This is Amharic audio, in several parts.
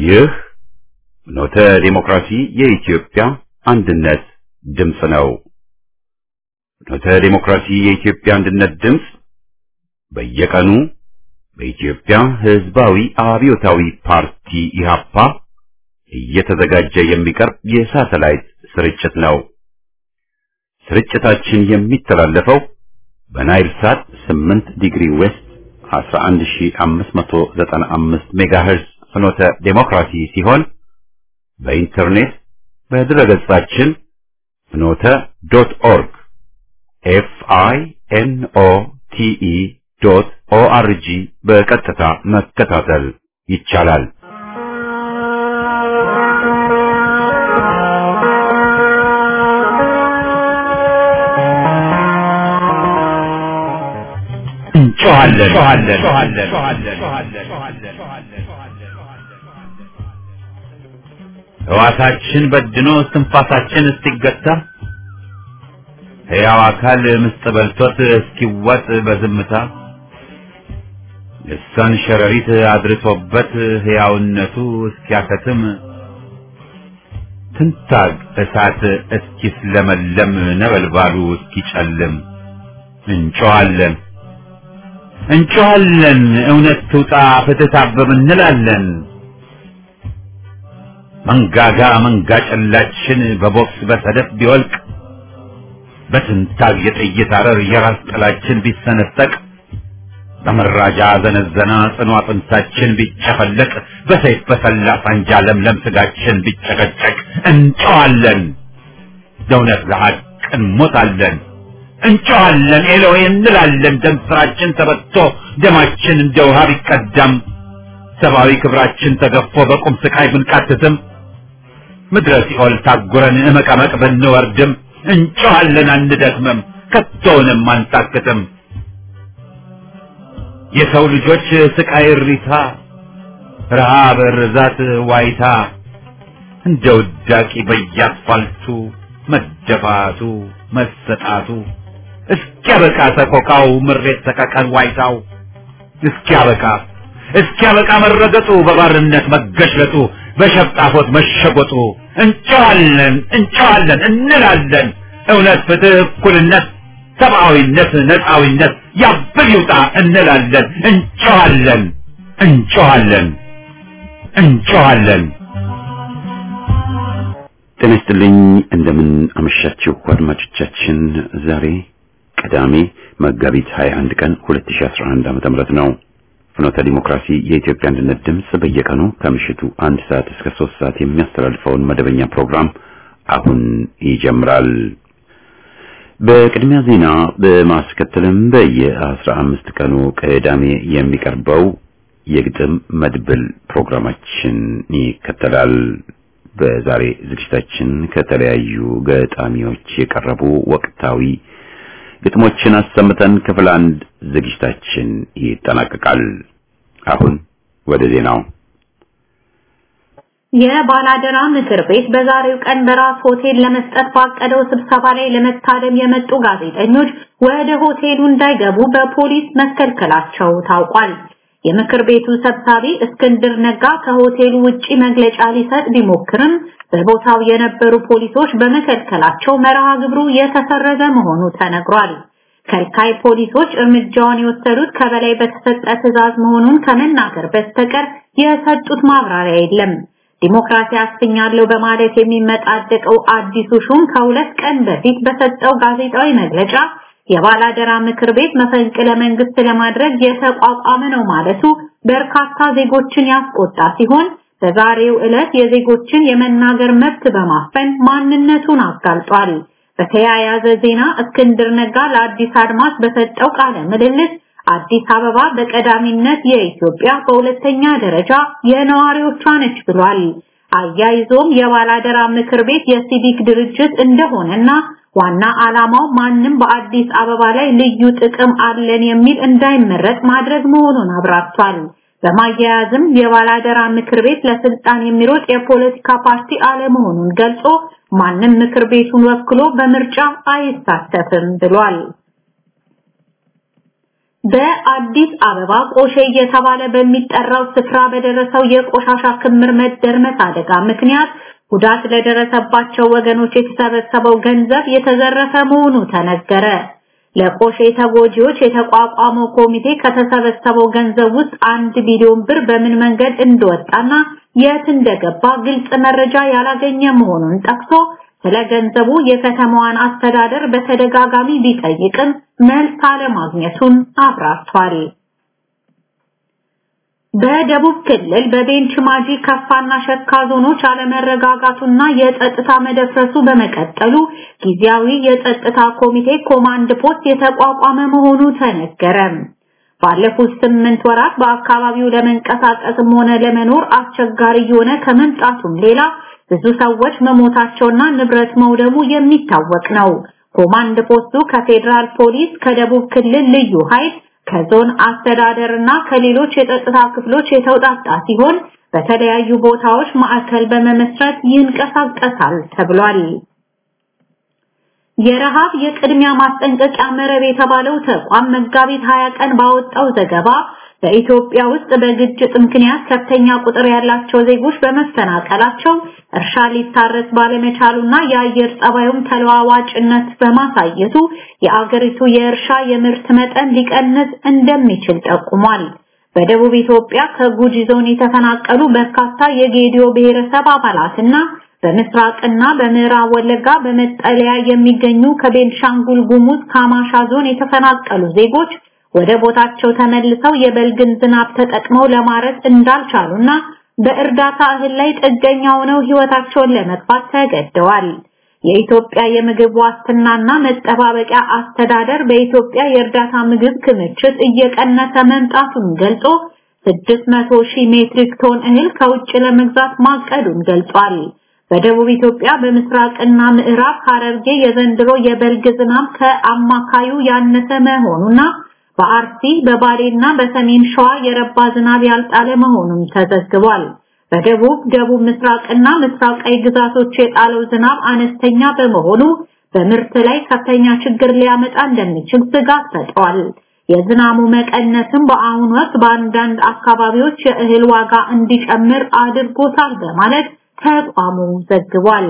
ይህ ፍኖተ ዲሞክራሲ የኢትዮጵያ አንድነት ድምፅ ነው። ፍኖተ ዲሞክራሲ የኢትዮጵያ አንድነት ድምፅ በየቀኑ በኢትዮጵያ ሕዝባዊ አብዮታዊ ፓርቲ ኢህአፓ እየተዘጋጀ የሚቀርብ የሳተላይት ስርጭት ነው። ስርጭታችን የሚተላለፈው በናይል ሳት 8 ዲግሪ ዌስት 11595 ሜጋሄርዝ ፍኖተ ዴሞክራሲ ሲሆን በኢንተርኔት በድረገጻችን ፍኖተ ዶት ኦርግ ኤፍ አይ ኤን ኦ ቲ ኢ ዶት ኦ አር ጂ በቀጥታ መከታተል ይቻላል። ሕዋሳችን በድኖ እስትንፋሳችን እስኪገታ ሕያው አካል ምስጥ በልቶት እስኪዋጥ በዝምታ ልሳን ሸረሪት አድርሶበት ሕያውነቱ እስኪያከትም ትንታግ እሳት እስኪስለመለም ነበልባሉ እስኪጨልም እንጮኻለን እንጮኻለን እውነት ትውጣ ፍትህ ታብብ እንላለን። መንጋጋ መንጋ ጨላችን በቦክስ በሰደፍ ቢወልቅ በትንታግ የጥይት አረር የራስ ጥላችን ቢሰነጠቅ በመራጃ ዘነዘና ጽኑ አጥንታችን ቢጨፈለቅ በሰይፍ በሰላ ሳንጃ ለምለም ስጋችን ቢጨቀጨቅ እንጮኻለን ለእውነት ለሐቅ እንሞታለን። እንጮኻለን ኤሎሄ እንላለን። ደም ስራችን ተበቶ ደማችን እንደ ውሃ ቢቀዳም ሰብአዊ ክብራችን ተገፎ በቁም ስቃይ ብንቃትትም ምድረ ሲኦል ታጉረን እመቀመቅ ብንወርድም እንጮኻለን አንደክምም፣ ከቶውንም አንታክትም። የሰው ልጆች ስቃይ እሪታ፣ ረሃብ፣ ርዛት፣ ዋይታ እንደ ውዳቂ በየአስፋልቱ መደፋቱ መሰጣቱ እስኪያበቃ ሰቆቃው ምሬት ሰቀቀን ዋይታው እስኪያበቃ እስኪያበቃ መረገጡ በባርነት መገሽለጡ በሸፍጣፎት መሸጎጡ እንጨዋለን እንጨዋለን እንላለን እውነት ፍትህ እኩልነት ሰብአዊነት ነፃዊነት ያብል ይውጣ እንላለን እንጨዋለን እንጨዋለን እንጨዋለን ጤና ይስጥልኝ እንደምን አመሻችሁ አድማጮቻችን ዛሬ ቅዳሜ መጋቢት 21 ቀን 2011 ዓ.ም ነው ፍኖተ ዲሞክራሲ የኢትዮጵያ አንድነት ድምፅ በየቀኑ ከምሽቱ አንድ ሰዓት እስከ ሶስት ሰዓት የሚያስተላልፈውን መደበኛ ፕሮግራም አሁን ይጀምራል በቅድሚያ ዜና በማስከተልም በየአስራ አምስት ቀኑ ቅዳሜ የሚቀርበው የግጥም መድብል ፕሮግራማችን ይከተላል በዛሬ ዝግጅታችን ከተለያዩ ገጣሚዎች የቀረቡ ወቅታዊ ግጥሞችን አሰምተን ክፍል አንድ ዝግጅታችን ይጠናቀቃል። አሁን ወደ ዜናው። የባላደራ ምክር ቤት በዛሬው ቀን በራስ ሆቴል ለመስጠት ባቀደው ስብሰባ ላይ ለመታደም የመጡ ጋዜጠኞች ወደ ሆቴሉ እንዳይገቡ በፖሊስ መከልከላቸው ታውቋል። የምክር ቤቱ ሰብሳቢ እስክንድር ነጋ ከሆቴሉ ውጪ መግለጫ ሊሰጥ ቢሞክርም በቦታው የነበሩ ፖሊሶች በመከልከላቸው መርሃ ግብሩ የተሰረዘ መሆኑ ተነግሯል። ከልካይ ፖሊሶች እርምጃውን የወሰዱት ከበላይ በተሰጠ ትዕዛዝ መሆኑን ከመናገር በስተቀር የሰጡት ማብራሪያ የለም። ዲሞክራሲ አስገኛለሁ በማለት የሚመጣደቀው አዲሱ ሹም ከሁለት ቀን በፊት በሰጠው ጋዜጣዊ መግለጫ የባላደራ ምክር ቤት መፈንቅለ መንግስት ለማድረግ የተቋቋመ ነው ማለቱ በርካታ ዜጎችን ያስቆጣ ሲሆን በዛሬው ዕለት የዜጎችን የመናገር መብት በማፈን ማንነቱን አጋልጧል። በተያያዘ ዜና እስክንድር ነጋ ለአዲስ አድማስ በሰጠው ቃለ ምልልስ አዲስ አበባ በቀዳሚነት የኢትዮጵያ በሁለተኛ ደረጃ የነዋሪዎቿ ነች ብሏል። አያይዞም የባላደራ ምክር ቤት የሲቪክ ድርጅት እንደሆነና ዋና ዓላማው ማንም በአዲስ አበባ ላይ ልዩ ጥቅም አለን የሚል እንዳይመረጥ ማድረግ መሆኑን አብራርቷል። በማያያዝም የባላደራ ምክር ቤት ለስልጣን የሚሮጥ የፖለቲካ ፓርቲ አለመሆኑን ገልጾ ማንም ምክር ቤቱን ወክሎ በምርጫ አይሳተፍም ብሏል። በአዲስ አበባ ቆሼ እየተባለ በሚጠራው ስፍራ በደረሰው የቆሻሻ ክምር መደርመስ አደጋ ምክንያት ጉዳት ለደረሰባቸው ወገኖች የተሰበሰበው ገንዘብ የተዘረፈ መሆኑ ተነገረ። ለቆሼ ተጎጂዎች የተቋቋመው ኮሚቴ ከተሰበሰበው ገንዘብ ውስጥ አንድ ቢሊዮን ብር በምን መንገድ እንደወጣና የት እንደገባ ግልጽ መረጃ ያላገኘ መሆኑን ጠቅሶ ስለ ገንዘቡ የከተማዋን አስተዳደር በተደጋጋሚ ቢጠይቅም መልስ አለማግኘቱን አብራርቷል። በደቡብ ክልል በቤንች ማጂ ከፋና ሸካ ዞኖች አለመረጋጋቱና የጸጥታ መደፍረሱ በመቀጠሉ ጊዜያዊ የጸጥታ ኮሚቴ ኮማንድ ፖስት የተቋቋመ መሆኑ ተነገረ። ባለፉት ስምንት ወራት በአካባቢው ለመንቀሳቀስም ሆነ ለመኖር አስቸጋሪ የሆነ ከመምጣቱም ሌላ ብዙ ሰዎች መሞታቸውና ንብረት መውደሙ የሚታወቅ ነው። ኮማንድ ፖስቱ ከፌዴራል ፖሊስ፣ ከደቡብ ክልል ልዩ ኃይል ከዞን አስተዳደርና ከሌሎች የጸጥታ ክፍሎች የተውጣጣ ሲሆን በተለያዩ ቦታዎች ማዕከል በመመስረት ይንቀሳቀሳል ተብሏል። የረሃብ የቅድሚያ ማስጠንቀቂያ መረብ የተባለው ተቋም መጋቢት 20 ቀን ባወጣው ዘገባ በኢትዮጵያ ውስጥ በግጭት ምክንያት ከፍተኛ ቁጥር ያላቸው ዜጎች በመፈናቀላቸው እርሻ ሊታረስ ባለመቻሉና የአየር ጸባዩም ተለዋዋጭነት በማሳየቱ የአገሪቱ የእርሻ የምርት መጠን ሊቀንስ እንደሚችል ጠቁሟል። በደቡብ ኢትዮጵያ ከጉጂ ዞን የተፈናቀሉ በርካታ የጌዲዮ ብሔረሰብ አባላትና በምስራቅና በምዕራብ ወለጋ በመጠለያ የሚገኙ ከቤንሻንጉል ጉሙዝ ካማሻ ዞን የተፈናቀሉ ዜጎች ወደ ቦታቸው ተመልሰው የበልግን ዝናብ ተጠቅመው ለማረስ እንዳልቻሉና በእርዳታ እህል ላይ ጥገኛ ሆነው ህይወታቸውን ለመግፋት ተገደዋል። የኢትዮጵያ የምግብ ዋስትናና መጠባበቂያ አስተዳደር በኢትዮጵያ የእርዳታ ምግብ ክምችት እየቀነሰ መምጣቱን ገልጾ 600 ሺህ ሜትሪክ ቶን እህል ከውጭ ለመግዛት ማቀዱን ገልጿል። በደቡብ ኢትዮጵያ በምስራቅና ምዕራብ ሐረርጌ የዘንድሮ የበልግ ዝናብ ከአማካዩ ያነሰ መሆኑና በአርሲ በባሌና በሰሜን ሸዋ የረባ ዝናብ ያልጣለ መሆኑን ተዘግቧል። በደቡብ ደቡብ ምስራቅና ምስራቃዊ ግዛቶች የጣለው ዝናብ አነስተኛ በመሆኑ በምርት ላይ ከፍተኛ ችግር ሊያመጣ እንደሚችል ስጋት ፈጥሯል። የዝናቡ መቀነስም በአሁኑ ወቅት በአንዳንድ አካባቢዎች የእህል ዋጋ እንዲጨምር አድርጎታል በማለት ተቋሙ ዘግቧል።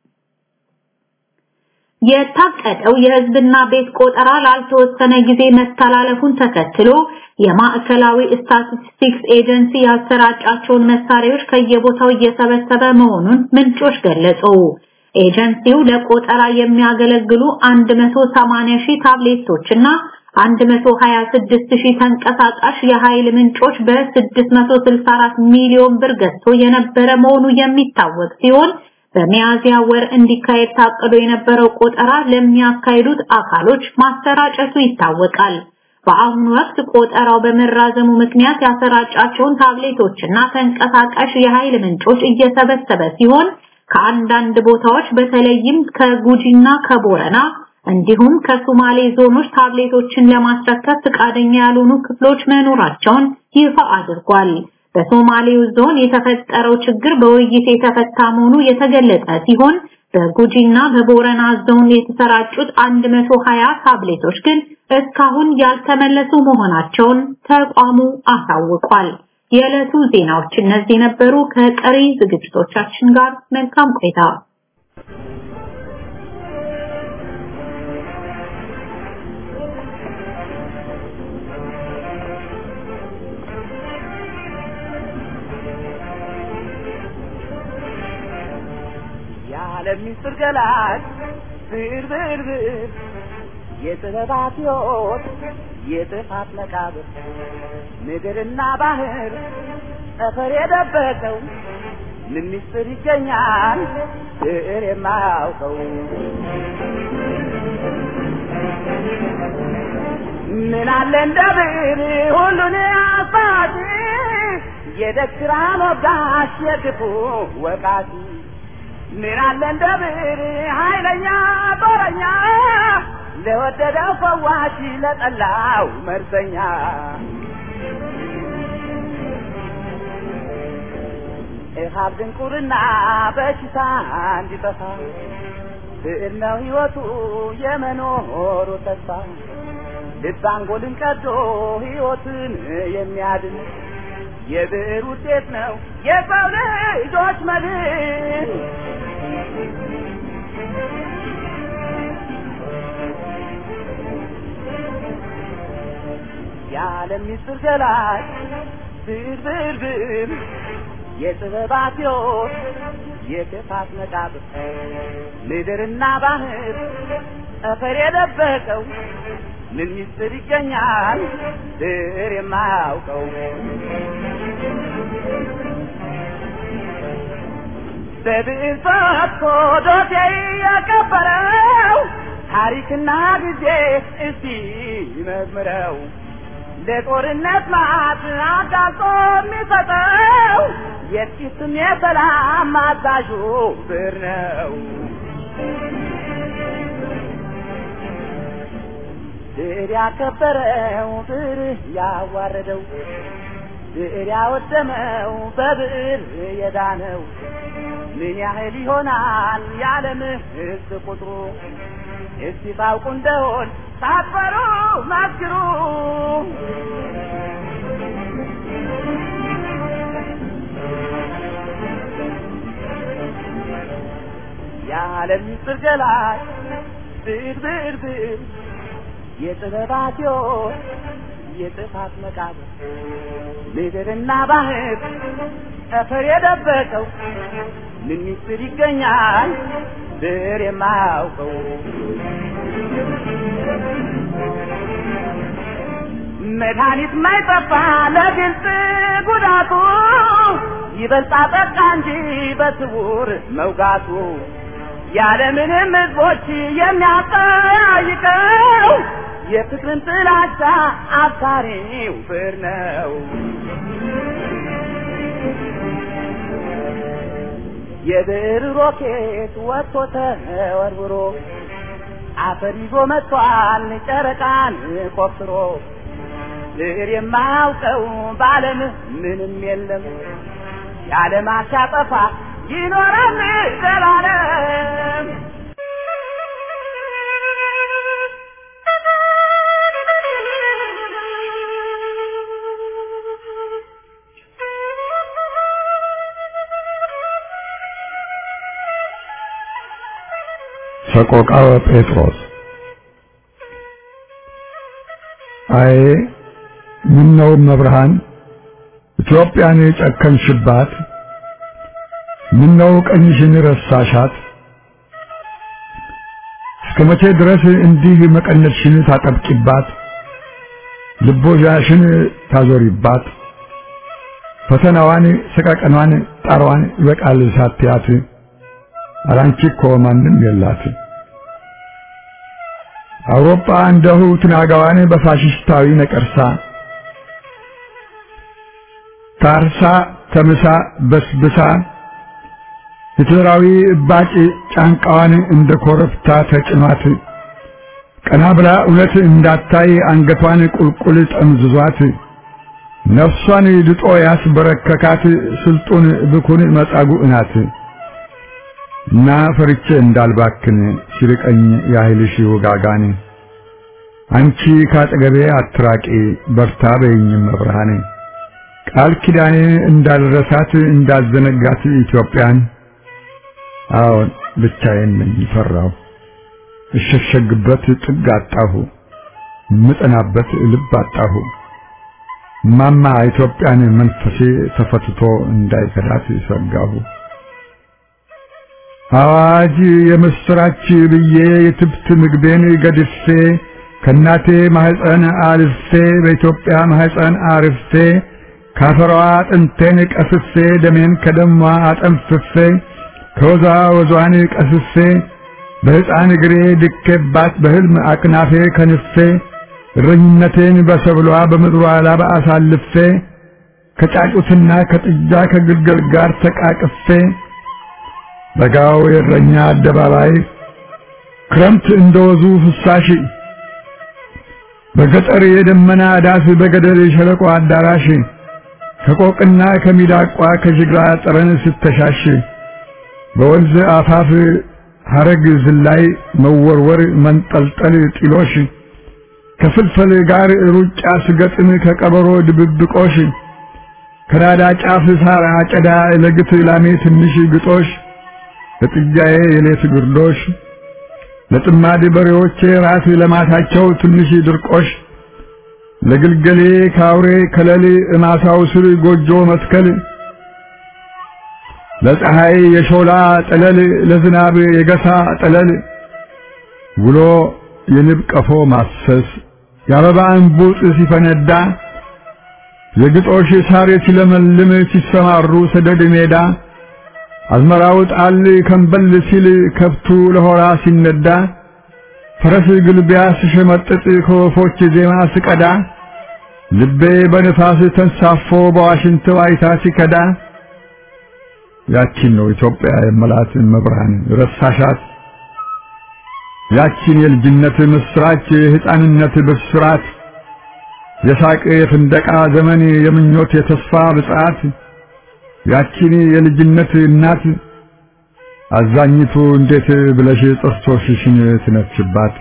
የታቀደው የህዝብና ቤት ቆጠራ ላልተወሰነ ጊዜ መተላለፉን ተከትሎ የማዕከላዊ ስታቲስቲክስ ኤጀንሲ ያሰራጫቸውን መሳሪያዎች ከየቦታው እየሰበሰበ መሆኑን ምንጮች ገለጹ። ኤጀንሲው ለቆጠራ የሚያገለግሉ 180 ሺህ ታብሌቶች እና 126 ሺህ ተንቀሳቃሽ የኃይል ምንጮች በ664 ሚሊዮን ብር ገዝቶ የነበረ መሆኑ የሚታወቅ ሲሆን በሚያዝያ ወር እንዲካሄድ ታቅዶ የነበረው ቆጠራ ለሚያካሂዱት አካሎች ማሰራጨቱ ይታወቃል። በአሁኑ ወቅት ቆጠራው በመራዘሙ ምክንያት ያሰራጫቸውን ታብሌቶችና ተንቀሳቃሽ የኃይል ምንጮች እየሰበሰበ ሲሆን ከአንዳንድ ቦታዎች በተለይም ከጉጂና ከቦረና እንዲሁም ከሶማሌ ዞኖች ታብሌቶችን ለማስረከብ ፈቃደኛ ያልሆኑ ክፍሎች መኖራቸውን ይፋ አድርጓል። በሶማሌው ዞን የተፈጠረው ችግር በውይይት የተፈታ መሆኑ የተገለጸ ሲሆን በጉጂና በቦረና ዞን የተሰራጩት 120 ታብሌቶች ግን እስካሁን ያልተመለሱ መሆናቸውን ተቋሙ አሳውቋል። የዕለቱ ዜናዎች እነዚህ ነበሩ። ከቀሪ ዝግጅቶቻችን ጋር መልካም ቆይታ። የዓለም ምስጢር ገላጭ ብዕር ብዕር ብዕር የጥበባት ሕይወት የጥፋት መቃብር ምድርና ባህር ጠፈር የደበቀው ምን ምስጢር ይገኛል ብዕር የማያውቀው ምን አለ እንደ ብዕር ሁሉን አባቲ የደግራ ሞጋሽ የክፉ ወቃቲ ምን አለ እንደ ብዕር ኃይለኛ ጦረኛ ለወደደው ፈዋሽ ለጠላው መርዘኛ እሃብ ድንቁርና በሽታ እንዲጠፋ ብዕር ነው ሕይወቱ የመኖሩ ተስፋ ልብ አንጎልን ቀዶ ሕይወትን የሚያድን የብዕር ውጤት ነው የሰው ልጆች መድን። የዓለም ምስጢር ገላጭ ብዕር ብዕር ብዕር የጥበባት ሕይወት የክፋት መቃብር ምድርና ባህር ጠፈር የደበቀው ምን ምስጢር ይገኛል ብዕር የማያውቀው በብዕር ፈትቶ ዶሴ ያቀበረው ታሪክና ጊዜ እስቲ መዝምረው ለጦርነት ማት አጋልጦ የሚሰጠው የጥቂትም የሰላም አዛዡ ብዕር ነው። ብዕር ያከበረው ብዕር ያዋረደው ብዕር ያወደመው በብዕር የዳነው ምን ያህል ይሆናል የዓለም ሕዝብ ቁጥሩ? እስቲ ታውቁ እንደሆን ሳትፈሩ መስክሩ። የዓለም ምስጢር ገላጭ ብዕር ብዕር ብዕር የጥበባት ሕይወት የጥፋት መቃብር ምድርና ባህር ጠፈር የደበቀው ምን ምስጢር ይገኛል ብዕር የማያውቀው? መድኃኒት ማይጠፋ ለግልጽ ጉዳቱ ይበልጣ ጠቃ እንጂ በስውር መውጋቱ ያለምንም ሕዝቦች የሚያጠያይቀው የፍቅርን ጥላቻ አብሳሪው ብዕር ነው። የብዕር ሮኬት ወጥቶ ተወርውሮ አፈር ይዞ መጥቷል ጨረቃን ቆፍሮ ብዕር የማያውቀው በዓለም ምንም የለም የዓለም አሻጠፋ ይኖራል ዘላለም። ሰቆቃወ ጴጥሮስ አይ ምን ነው መብርሃን ኢትዮጵያን የጨከንሽባት? ምን ነው ቀኝሽን ረሳሻት? እስከ መቼ ድረስ እንዲህ መቀነትሽን ታጠብቂባት? ልቦዣሽን ታዞሪባት? ፈተናዋን፣ ሰቀቀኗን፣ ጣሯን ይበቃል ሳትያት አላንቺ እኮ ማንም የላት። አውሮፓ እንደሁ ትናጋዋን በፋሽስታዊ ነቀርሳ ታርሳ ተምሳ በስብሳ ሂትለራዊ እባጭ ጫንቃዋን እንደ ኮረብታ ተጭኗት ቀና ብላ እውነት እንዳታይ አንገቷን ቁልቁል ጠምዝዟት ነፍሷን ልጦ ያስበረከካት ስልጡን ብኩን መጻጉዕ ናት። እና ፈርቼ እንዳልባክን ሲርቀኝ ያህልሽ ውጋጋን አንቺ ካጠገቤ አትራቂ በርታ በይኝም መብርሃኔ ቃል ኪዳኔ እንዳልረሳት እንዳልዘነጋት ኢትዮጵያን አዎን ብቻዬን ነኝ ፈራሁ እሸሸግበት ጥግ አጣሁ ምጠናበት ልብ አጣሁ ማማ ኢትዮጵያን መንፈሴ ተፈትቶ እንዳይከዳት ሰጋሁ አዋጅ የምስራች ብዬ የትብት ምግቤን ገድፌ ከእናቴ ማህፀን አልፌ በኢትዮጵያ ማህፀን አርፌ ካፈሯ አጥንቴን ቀስፌ ደሜን ከደሟ አጠንፍፌ ከወዛ ወዟን ቀስፌ በሕፃን እግሬ ድኬባት በሕልም አቅናፌ ከንፌ እረኝነቴን በሰብሏ በምድሯ ላባ አሳልፌ ከጫጩትና ከጥጃ ከግልገል ጋር ተቃቅፌ በጋው የእረኛ አደባባይ ክረምት እንደወዙ ፍሳሽ በገጠር የደመና ዳስ በገደል የሸለቆ አዳራሽ ከቆቅና ከሚዳቋ ከጅግራ ጠረን ስተሻሽ በወንዝ አፋፍ ሐረግ ዝላይ መወርወር መንጠልጠል ጢሎሽ ከፍልፈል ጋር ሩጫ ስገጥም ከቀበሮ ድብብቆሽ ከናዳ ጫፍ ሳር አጨዳ ለግት ላሜ ትንሽ ግጦሽ ለጥጃዬ የሌት ግርዶሽ ለጥማድ በሬዎቼ ራስ ለማታቸው ትንሽ ድርቆሽ ለግልገሌ ካውሬ ከለል እማሳው ስር ጎጆ መትከል ለፀሐይ የሾላ ጠለል ለዝናብ የገሳ ጠለል ውሎ የንብ ቀፎ ማሰስ የአበባ እንቡጥ ሲፈነዳ የግጦሽ ሳር ሲለመልም ሲሰማሩ ሰደድ ሜዳ አዝመራው ጣል ከንበል ሲል ከብቱ ለሆራ ሲነዳ ፈረስ ግልቢያ ስሸመጥጥ ከወፎች ዜማ ስቀዳ ልቤ በንፋስ ተንሳፎ በዋሽንት ዋይታ ሲከዳ ያቺን ነው ኢትዮጵያ የመላት መብርሃን ረሳሻት ያቺን የልጅነት ምስራች የሕፃንነት ብስራት የሳቅ የፍንደቃ ዘመን የምኞት የተስፋ ብጽዓት ያቺን የልጅነት እናት አዛኝቱ እንዴት ብለሽ ጥርሶችሽን ትነፍሽባት?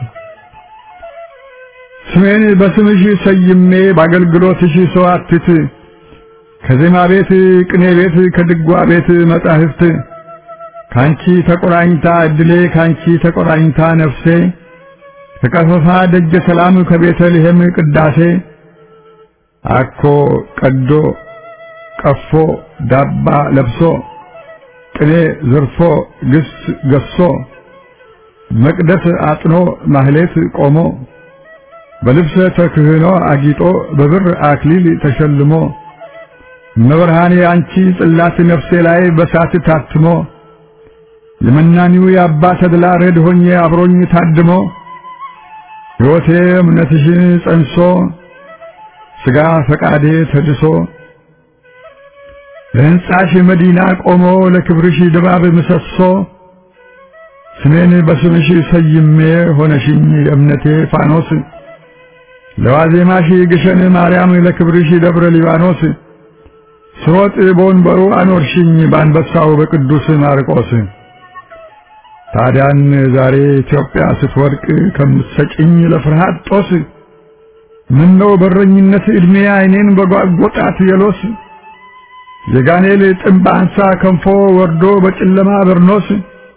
ስሜን በስምሽ ሰይሜ በአገልግሎትሽ ሰዋትት ከዜማ ቤት ቅኔ ቤት ከድጓ ቤት መጻሕፍት ካንቺ ተቆራኝታ እድሌ ካንቺ ተቆራኝታ ነፍሴ ከቀፈፋ ደጀ ሰላም ከቤተልሔም ቅዳሴ አኮ ቀዶ ቀፎ ዳባ ለብሶ ቅኔ ዘርፎ ግስ ገሶ መቅደስ አጥኖ ማህሌት ቆሞ በልብሰ ተክህኖ አጊጦ በብር አክሊል ተሸልሞ መብርሃኔ አንቺ ጽላት ነፍሴ ላይ በሳት ታትሞ የመናኒው የአባ ተድላ ረድ ሆኜ አብሮኝ ታድሞ ሕይወቴ እምነትሽን ጸንሶ ሥጋ ፈቃዴ ተድሶ ለሕንጻሽ መዲና ቆሞ ለክብርሽ ድባብ ምሰሶ ስሜን በስምሽ ሰይሜ ሆነሽኝ የእምነቴ ፋኖስ ለዋዜማሽ ግሸን ማርያም ለክብርሽ ደብረ ሊባኖስ ስሮጥ በወንበሩ አኖርሽኝ በአንበሳው በቅዱስ ማርቆስ ታዲያን ዛሬ ኢትዮጵያ ስትወድቅ ከምትሰጭኝ ለፍርሃት ጦስ ምነው በረኝነት ዕድሜ ዓይኔን በጓጎጣት የሎስ የጋኔል ጥምብ አንሳ ከንፎ ወርዶ በጨለማ በርኖስ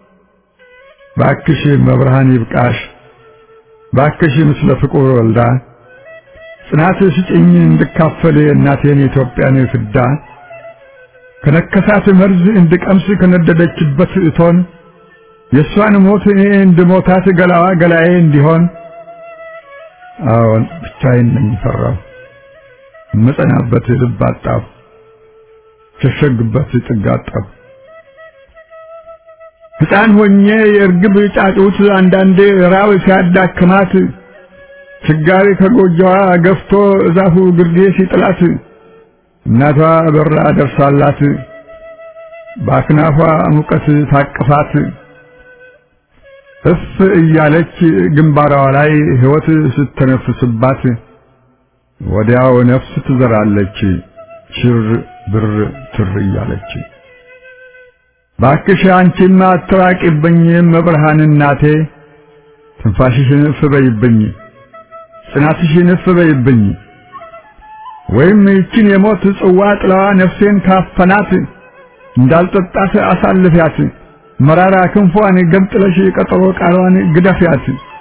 ባክሽ መብርሃን ይብቃሽ ባክሽ ምስለ ፍቁር ወልዳ ጽናት ስጭኝ እንድካፈል እናቴን የኢትዮጵያን ፍዳ ከነከሳት መርዝ እንድቀምስ ከነደደችበት እቶን የእሷን ሞት እኔ እንድሞታት ገላዋ ገላዬ እንዲሆን አዎን ብቻዬን ነኝ ፈራሁ እምጸናበት ልብ አጣሁ ሸሸግበት ጥግ አጣሁ ሕፃን ሆኜ የእርግብ ጫጩት አንዳንዴ ራብ ሲያዳክማት ችጋሪ ከጎጆዋ ገፍቶ እዛፉ ግርጌ ሲጥላት እናቷ በራ ደርሳላት በአክናፏ ሙቀት ታቅፋት እፍ እያለች ግንባሯ ላይ ሕይወት ስተነፍስባት ወዲያው ነፍስ ትዘራለች ሽር ብር ትር እያለች። ባክሽ አንቺማ አትራቂብኝ መብርሃን እናቴ ትንፋሽሽን እፍ በይብኝ ጽናትሽን እፍ በይብኝ ወይም ይችን የሞት ጽዋ ጥላዋ ነፍሴን ካፈናት እንዳልጠጣት አሳልፊያት መራራ ክንፏን ገምጥለሽ ቀጠሮ ቃሏን ግደፊያት።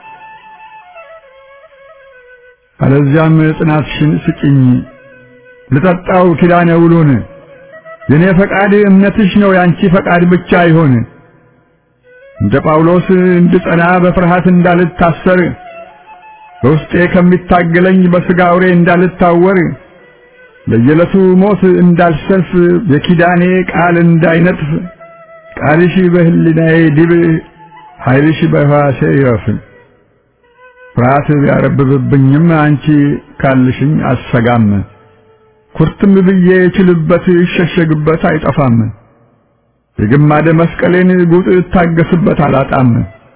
አለዚያም ጽናትሽን ስጭኝ ልጠጣው ኪዳነ ውሉን የኔ ፈቃድ እምነትሽ ነው ያንቺ ፈቃድ ብቻ ይሆን። እንደ ጳውሎስ እንድጸና በፍርሃት እንዳልታሰር በውስጤ ከሚታገለኝ በሥጋ አውሬ እንዳልታወር ለየዕለቱ ሞት እንዳልሰልፍ የኪዳኔ ቃል እንዳይነጥፍ ቃልሽ በህሊናዬ ዲብ ኃይልሽ በሕዋሴ ይረፍ። ፍርሃት ቢያረብብብኝም አንቺ ካልሽኝ አሰጋም። ኩርትም ብዬ እችልበት ይሸሸግበት አይጠፋም። የግማደ መስቀሌን ጉጥ እታገስበት አላጣም።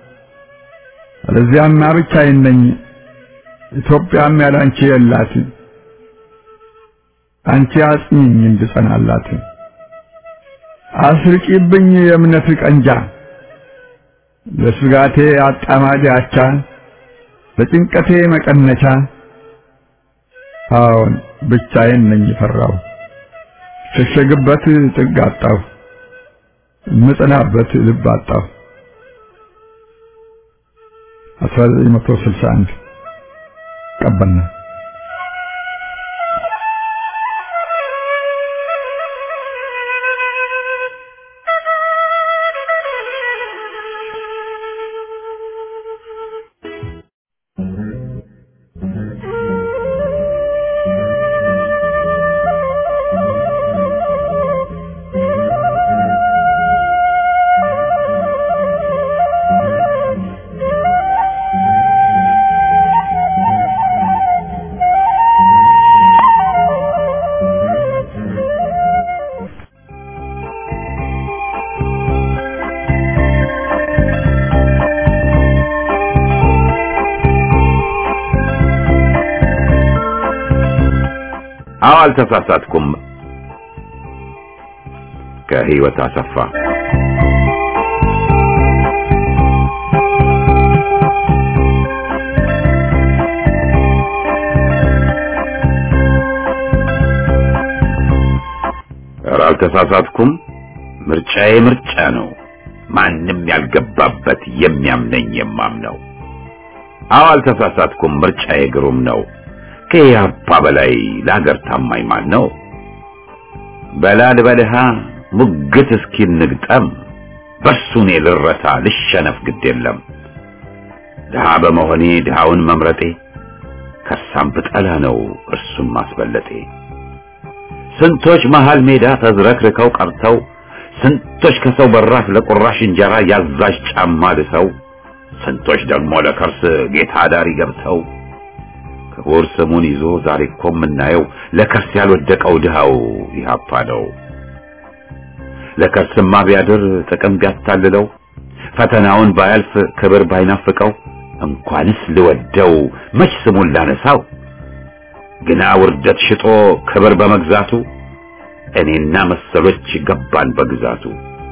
አለዚያማ ብቻዬን ነኝ፣ ኢትዮጵያም ያላንቺ የላት። አንቺ አጽኚኝ እንድጸናላት አስርቂብኝ የእምነት ቀንጃ ለስጋቴ አጣማጅ አቻ ለጭንቀቴ መቀነቻ አዎን ብቻዬን ነኝ ፈራው ሸሸግበት ጥግ አጣሁ ምጽናበት ልብ አጣሁ 1961 ቀበና አዎ አልተሳሳትኩም። ከህይወት አሰፋ ኧረ አልተሳሳትኩም። ምርጫዬ ምርጫ ነው። ማንም ያልገባበት የሚያምነኝ የማምነው። አዎ አልተሳሳትኩም። ምርጫዬ ግሩም ነው። ከኢህአፓ በላይ ለሀገር ታማኝ ማን ነው? በላል በልሃ ሙግት እስኪ እንግጠም በሱ እኔ ልረታ ልሸነፍ ግድ የለም። ድሃ በመሆኔ ድሃውን መምረጤ ከሳም ብጠላ ነው እርሱም ማስበለጤ። ስንቶች መሃል ሜዳ ተዝረክርከው ቀርተው ስንቶች ከሰው በራፍ ለቁራሽ እንጀራ ያዛዥ ጫማ ልሰው ስንቶች ደግሞ ለከርስ ጌታ ዳሪ ገብተው ክቡር ስሙን ይዞ ዛሬ እኮ የምናየው ለከርስ ያልወደቀው ድሃው ኢህአፓ ነው። ለከርስማ ቢያድር ጥቅም ቢያታልለው ፈተናውን ባያልፍ ክብር ባይናፍቀው እንኳንስ ልወደው መች ስሙን ላነሳው ግና ውርደት ሽጦ ክብር በመግዛቱ እኔና መሰሎች ገባን በግዛቱ።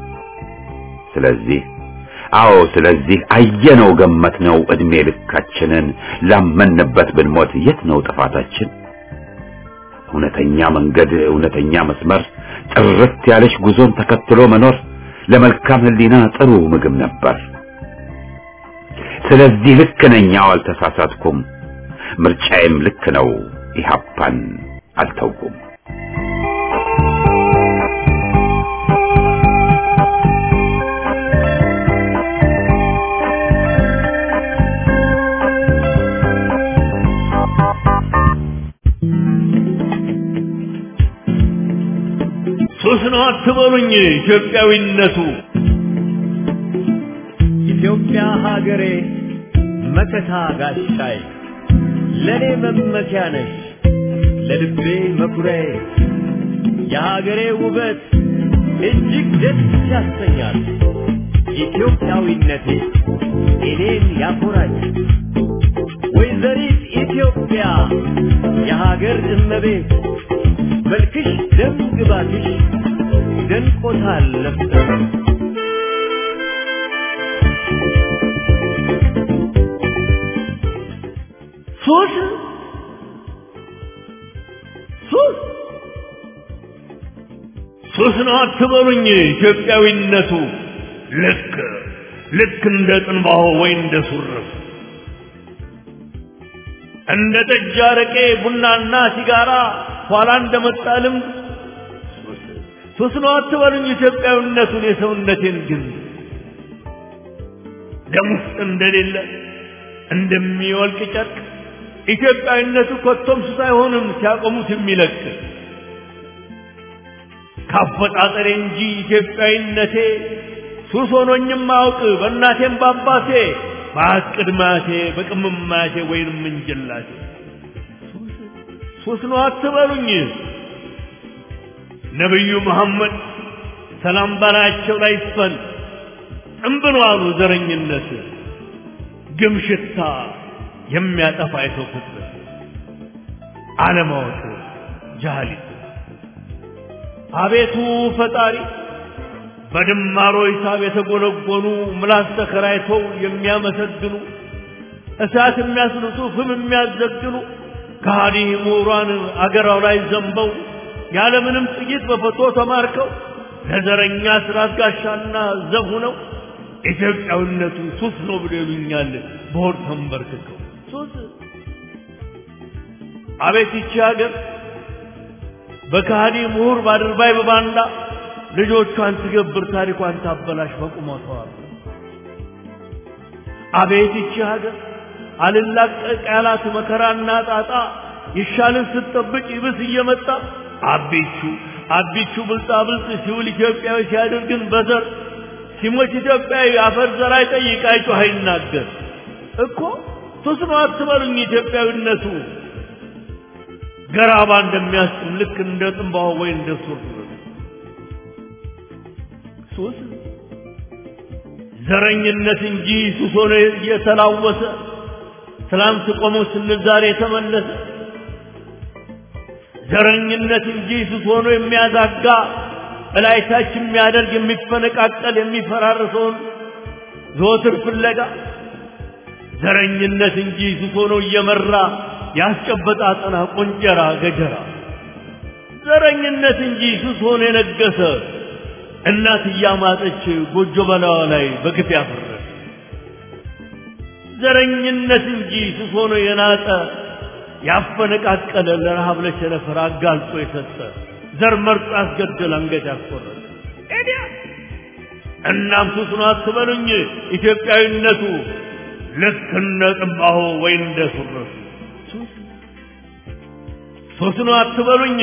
ስለዚህ አዎ ስለዚህ አየነው ገመትነው እድሜ ልካችንን ላመንበት ብንሞት የት ነው ጥፋታችን? እውነተኛ መንገድ እውነተኛ መስመር ጥርት ያለች ጉዞን ተከትሎ መኖር ለመልካም ሕሊና ጥሩ ምግብ ነበር። ስለዚህ ልክ ነኝ፣ አዎ አልተሳሳትኩም። ምርጫዬም ልክ ነው፣ ኢህአፓን አልተውኩም። ሱስ ነው አትበሉኝ ኢትዮጵያዊነቱ ኢትዮጵያ ሀገሬ መከታ ጋሻይ ለኔ መመኪያ ነሽ ለልቤ መኩሪያዬ የሀገሬ ውበት እጅግ ደስ ያሰኛል ኢትዮጵያዊነቴ እኔን ያኮራኝ ወይዘሪት ኢትዮጵያ የሀገር እመቤት መልክሽ ደም ግባትሽ ደንቆታል ለፍተሽ ሱስ ሱስ ሱስ ነው አትበሉኝ ኢትዮጵያዊነቱ ልክ ልክ እንደ ጥንባሆ ወይ እንደ ሱርፍ እንደ ጠጅ አረቄ ቡናና ሲጋራ ኋላ እንደመጣ ልምድ ሱስ ነው አትበሉኝ ኢትዮጵያዊነቱን የሰውነቴን ግን ደም ውስጥ እንደሌለ እንደሚወልቅ ጨርቅ ኢትዮጵያዊነቱ ኮቶም ሱስ አይሆንም ሲያቆሙት የሚለቅ ካፈጣጠሬ እንጂ ኢትዮጵያዊነቴ ሱስ ሆኖኝም አውቅ በእናቴም በአባቴ በአቅድማቴ በቅምማቴ ወይንም እንጀላቴ ሱስ ነው አትበሉኝ ነቢዩ መሐመድ ሰላም ባላቸው ላይ ይስፈን ጥንብሎ አሉ ዘረኝነት ግም ሽታ የሚያጠፋ የሰው ፍጥረት አለማወቅ ጃህሊት አቤቱ ፈጣሪ በድማሮ ሂሳብ የተጎነጎኑ ምላስ ተከራይተው የሚያመሰግኑ እሳት የሚያስልሱ ፍም የሚያዘግኑ ከሃዲ ምሁራን አገራው ላይ ዘንበው ያለምንም ጥይት በፈቶ ተማርከው ለዘረኛ ስርዓት ጋሻና ዘብ ሆነው ኢትዮጵያዊነቱ ሱስ ነው ብሎ ይሉኛል በሆድ ተንበርክከው ሱስ አቤት ይቺ ሀገር በከሃዲ ምሁር ባድርባይ በባንዳ ልጆቿን ትገብር ታሪኳን ታበላሽ በቁመቷ አቤት ይቺ ሀገር አልላቀቅ ያላት መከራና ጣጣ ይሻልን ስትጠብቅ ይብስ እየመጣ አቢቹ አቢቹ ብልጣ ብልጥ ሲውል ኢትዮጵያዊ ሲያደርግን በዘር ሲሞት ኢትዮጵያዊ አፈር ዘር አይጠይቅ አይጮህ አይናገር እኮ ሱስ ነው አትበሉኝ ኢትዮጵያዊነቱ ገራባ እንደሚያስጥም ልክ እንደ ጥንባሆ ወይ እንደ ሱር ሱስ ዘረኝነት እንጂ ሱስ ሆኖ እየተላወሰ ትላንት ቆሞ ስንል ዛሬ የተመለሰ ዘረኝነት እንጂ ሱስ ሆኖ የሚያዛጋ እላይታች የሚያደርግ የሚፈነቃቀል የሚፈራርሰውን ዘወትር ፍለጋ ዘረኝነት እንጂ ሱስ ሆኖ እየመራ ያስጨበጣ አጠና ቆንጀራ ገጀራ ዘረኝነት እንጂ ሱስ ሆኖ የነገሰ እናት እያማጠች ጎጆ በላዋ ላይ በግፍ ያፈረሰ ዘረኝነት እንጂ ሱስ ሆኖ የናጠ ያፈነቃቀለ ለረሃብ ለቸነፈር አጋልጦ የሰጠ ዘር መርጦ ያስገደል አንገት ያስቆረጠ እናም ሱስ ነው አትበሉኝ ኢትዮጵያዊነቱ ልክ እንደ ጥንባሆ ወይ እንደ ሱረቱ ሱስ ነው አትበሉኝ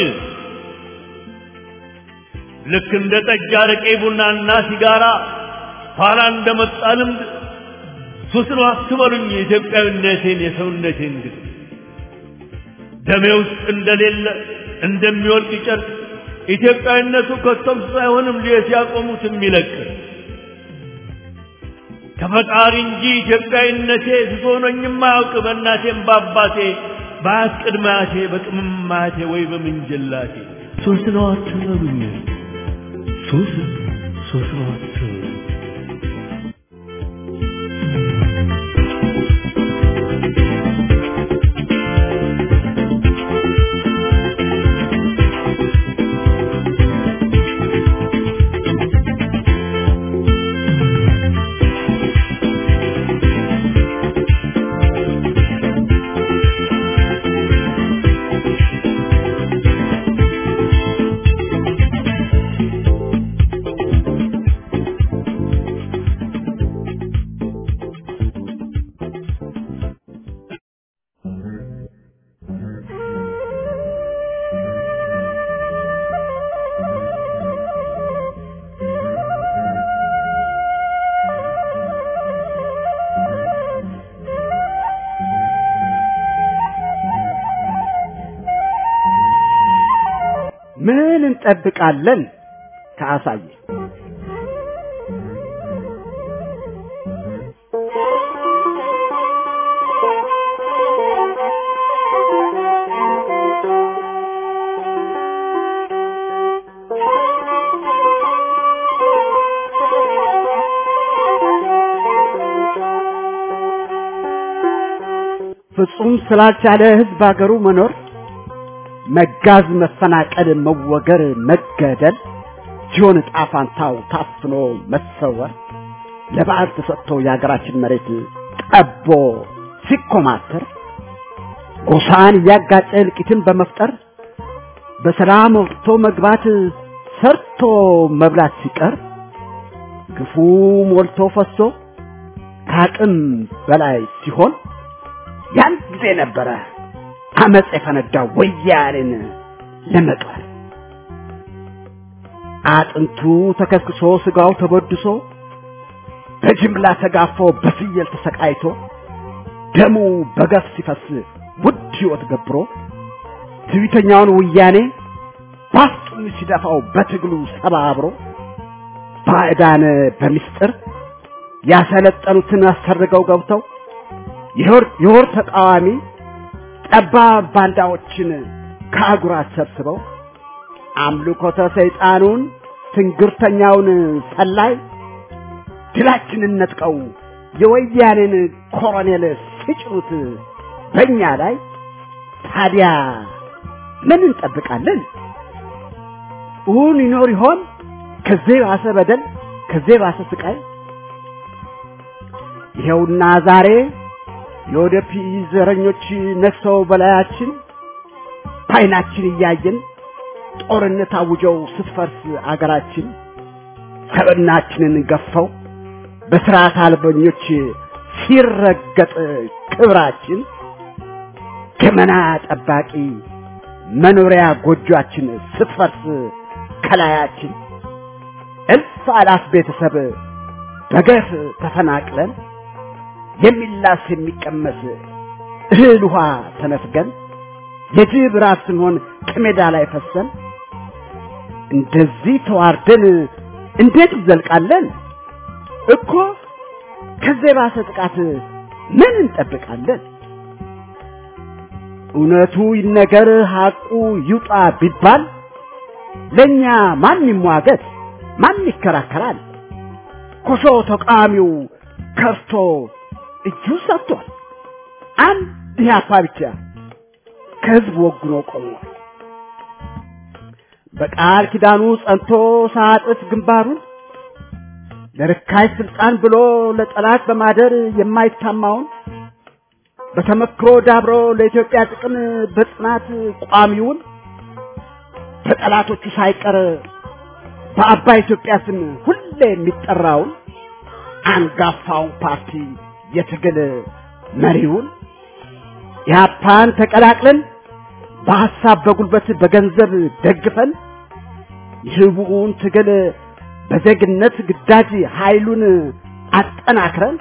ልክ እንደ ጠጅ አረቄ ቡናና ሲጋራ ኋላ እንደመጣ ልምድ ሱስ ነው አትበሉኝ የኢትዮጵያዊነቴን የሰውነቴን ግን ደሜ ውስጥ እንደሌለ እንደሚወልቅ ጨርቅ ኢትዮጵያዊነቱ ከቶም ሳይሆንም ሊየት ያቆሙት የሚለቅ ከፈጣሪ እንጂ ኢትዮጵያዊነቴ ስሶኖኝም አያውቅ በእናቴም በአባቴ በአያት ቅድመ አያቴ በቅምም አያቴ ወይ በምንጅላቴ ሱስ ነው አትበሉኝ ሱስ ሱስ ነው አትበሉኝ ምን እንጠብቃለን ከአሳየ ፍጹም ስላልቻለ ህዝብ አገሩ መኖር መጋዝ፣ መፈናቀል፣ መወገር፣ መገደል ሲሆን ዕጣ ፋንታው ታፍኖ መሰወር ለበዓል ተሰጥቶ የሀገራችን መሬት ጠቦ ሲኮማተር ጎሳን እያጋጨ እልቂትን በመፍጠር በሰላም ወጥቶ መግባት ሰርቶ መብላት ሲቀር ግፉ ሞልቶ ፈሶ ከአቅም በላይ ሲሆን ያን ጊዜ ነበረ አመፅ የፈነዳው ወያኔን ለመቅበር አጥንቱ ተከስክሶ ስጋው ተበድሶ በጅምላ ተጋፎ በፍየል ተሰቃይቶ ደሙ በገፍ ሲፈስ ውድ ሕይወት ገብሮ ትዕቢተኛውን ወያኔ ባፍጡን ሲደፋው በትግሉ ሰባብሮ ባዕዳን በምስጢር ያሰለጠኑትን አሰርገው ገብተው የሆር ተቃዋሚ ጠባብ ባንዳዎችን ከአጉራት ሰብስበው አምልኮተ ሰይጣኑን ትንግርተኛውን ሰላይ ድላችንን ነጥቀው የወያኔን ኮሎኔል ሲጭኑት በእኛ ላይ ታዲያ ምን እንጠብቃለን? እውን ይኖር ይሆን ከዚህ ባሰ በደል ከዚህ ባሰ ስቃይ? ይኸውና ዛሬ የወደፊ ዘረኞች ነግሰው በላያችን በዓይናችን እያየን ጦርነት አውጀው ስትፈርስ አገራችን ሰብናችንን ገፈው በስርዓት አልበኞች ሲረገጥ ክብራችን ገመና ጠባቂ መኖሪያ ጎጆአችን ስትፈርስ ከላያችን እልፍ አላፍ ቤተሰብ በገፍ ተፈናቅለን የሚላስ የሚቀመስ እህል ውሃ ተነፍገን የጅብ ራት ስንሆን ከሜዳ ላይ ፈሰን እንደዚህ ተዋርደን እንዴት እንዘልቃለን? እኮ ከዚህ የባሰ ጥቃት ምን እንጠብቃለን? እውነቱ ይነገር ሐቁ ይውጣ ቢባል ለእኛ ማን ይሟገት? ማን ይከራከራል? ኮሾ ተቃዋሚው ከርቶ እጁ ሰጥቷል። አንድ ኢህአፓ ብቻ ከህዝብ ወግኖ ቆሟል። በቃል ኪዳኑ ጸንቶ ሳጥፍ ግንባሩን ለርካሽ ስልጣን ብሎ ለጠላት በማደር የማይታማውን በተመክሮ ዳብሮ ለኢትዮጵያ ጥቅም በጽናት ቋሚውን በጠላቶቹ ሳይቀር በአባይ ኢትዮጵያ ስም ሁሌ የሚጠራውን አንጋፋውን ፓርቲ የትግል መሪውን ኢህአፓን ተቀላቅለን በሐሳብ በጉልበት በገንዘብ ደግፈን የህቡውን ትግል በዜግነት ግዳጅ ኃይሉን አጠናክረን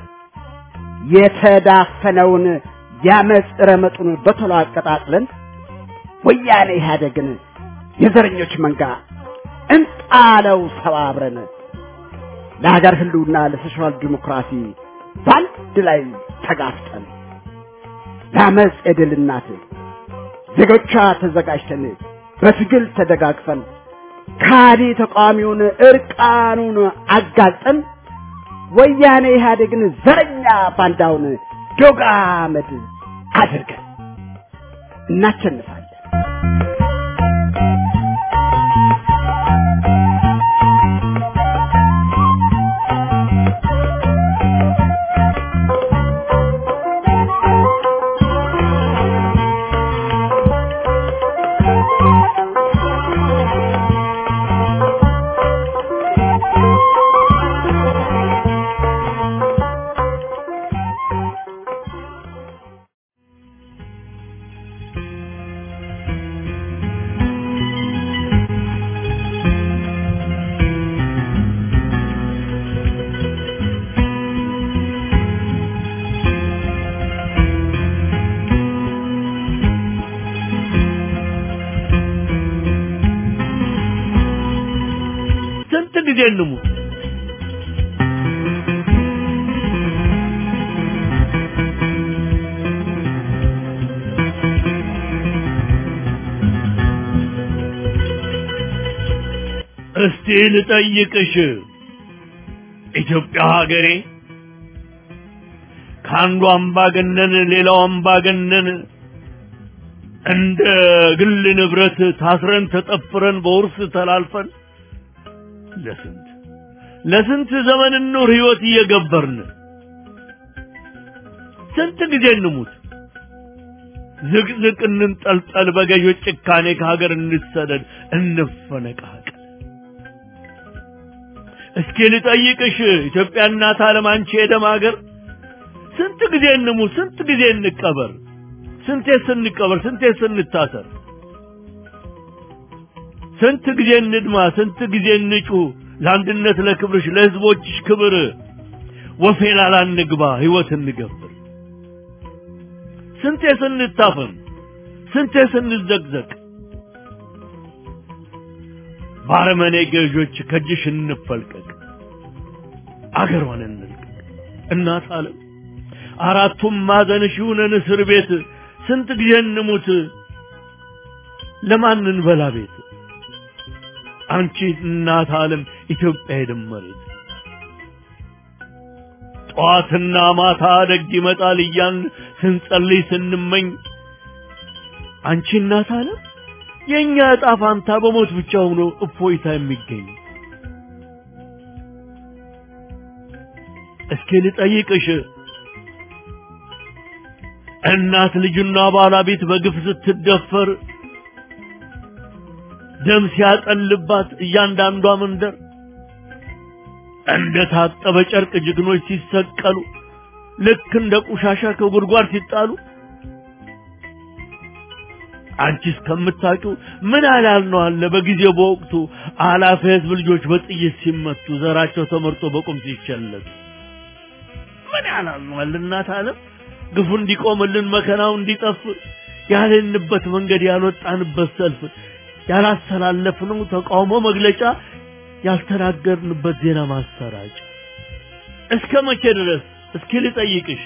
የተዳፈነውን ያመፅ ረመጡን በቶሎ አቀጣጥለን ወያኔ ኢህአደግን የዘረኞች መንጋ እንጣለው ሰባብረን ለሀገር ህልውና ለሶሻል ዲሞክራሲ በአንድ ላይ ተጋፍጠን ለአመፅ የድል እናት ዜጎቿ ተዘጋጅተን በትግል ተደጋግፈን ካዲ ተቃዋሚውን እርቃኑን አጋልጠን ወያኔ ኢህአዴግን ዘረኛ ባንዳውን ዶግ አመድ አድርገን እናቸንፋለን። ስንት ጊዜ እንሙት? እስቲ ልጠይቅሽ ኢትዮጵያ ሀገሬ ከአንዱ አምባገነን ሌላው አምባገነን እንደ ግል ንብረት ታስረን ተጠፍረን በውርስ ተላልፈን ለስንት ለስንት ዘመን ኑር ህይወት እየገበርን ስንት ጊዜ እንሙት ዝቅዝቅ እንንጠልጠል በገዦች ጭካኔ ከሀገር እንሰደድ እንፈነቃቀል እስኪ ልጠይቅሽ ኢትዮጵያ እናት ዓለም አንቺ የደም ሀገር ስንት ጊዜ እንሙት ስንት ጊዜ እንቀበር ስንቴ ስንቀበር ስንቴ ስንታሰር ስንት ጊዜ እንድማ ስንት ጊዜ እንጩ ለአንድነት ለክብርሽ ለህዝቦችሽ ክብር ወፌላላ እንግባ ህይወት እንገብር ስንቴ ስንታፈን ስንቴ ስንዘቅዘቅ ባረመኔ ገዦች ከእጅሽ እንፈልቀቅ አገሯን እንልቀቅ እናት አለም አራቱም ማዕዘንሽ ይሁነን እስር ቤት ስንት ጊዜ እንሙት ለማን እንበላ ቤት አንቺ እናት ዓለም ኢትዮጵያ የደመሬት ጠዋትና ማታ ደግ ይመጣል እያን ስንጸልይ ስንመኝ አንቺ እናት ዓለም የእኛ ዕጣ ፋንታ በሞት ብቻ ሆኖ እፎይታ የሚገኝ እስኪ ልጠይቅሽ እናት ልጅና ባለቤት በግፍ ስትደፈር ደም ሲያጠልባት እያንዳንዷ መንደር እንደ ታጠበ ጨርቅ ጀግኖች ሲሰቀሉ ልክ እንደ ቆሻሻ ከጉድጓድ ሲጣሉ አንቺ እስከምታውቂው ምን አላል ነው አለ በጊዜው በወቅቱ አላፊ ህዝብ ልጆች በጥይት ሲመቱ ዘራቸው ተመርጦ በቁም ሲቸለቱ ምን ያላል ነው አለ እናት ዓለም ግፉ እንዲቆምልን መከናው እንዲጠፍ ያልንበት መንገድ ያልወጣንበት ሰልፍ ያላስተላለፍነው ተቃውሞ መግለጫ ያልተናገርንበት ዜና ማሰራጫ እስከ መቼ ድረስ እስኪ ልጠይቅሽ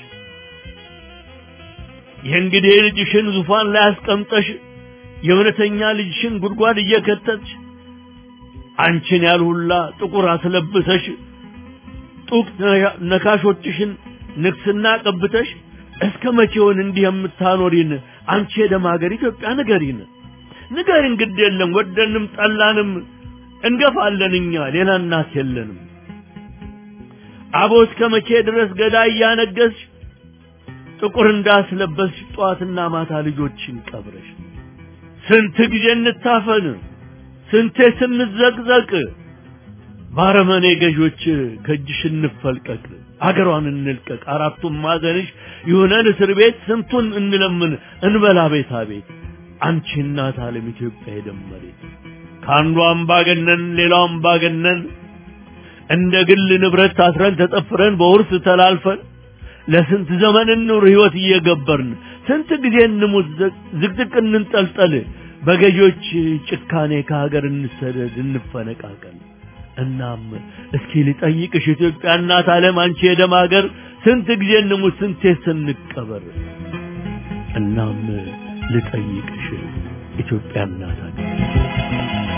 የእንግዲህ ልጅሽን ዙፋን ላይ አስቀምጠሽ የእውነተኛ ልጅሽን ጉድጓድ እየከተትሽ አንቺን ያልሁላ ጥቁር አስለብሰሽ ጡቅ ነካሾችሽን ንግስና ቀብተሽ እስከ መቼውን እንዲህ የምታኖሪን አንቺ የደም ሀገር ኢትዮጵያ ንገሪን ንገሪን ግድ የለም ወደንም ጠላንም እንገፋለን እኛ ሌላ እናት የለንም አቦ እስከ መቼ ድረስ ገዳይ እያነገስሽ ጥቁር እንዳስለበስሽ ጠዋትና ማታ ልጆችን ቀብረሽ ስንት ጊዜ እንታፈን ስንቴ ስንዘቅዘቅ ባረመኔ ገዦች ከእጅሽ እንፈልቀቅ አገሯን እንልቀቅ አራቱም ማዕዘንሽ ይሁነን እስር ቤት ስንቱን እንለምን እንበላ ቤታ ቤት አንቺ እናት ዓለም ኢትዮጵያ የደመሬት ከአንዱ አምባገነን ሌላው አምባገነን እንደ ግል ንብረት ታስረን ተጠፍረን በውርስ ተላልፈን ለስንት ዘመን እንኑር ህይወት እየገበርን ስንት ጊዜ እንሙት ዝቅዝቅ እንንጠልጠል በገዢዎች ጭካኔ ከሀገር እንሰደድ እንፈነቃቀል እናም እስኪ ልጠይቅሽ ኢትዮጵያ እናት ዓለም አንቺ የደም ሀገር ስንት ጊዜ እንሙት ስንቴ ስንቀበር እናም ልጠይቅሽ ኢትዮጵያ እናት ሀገር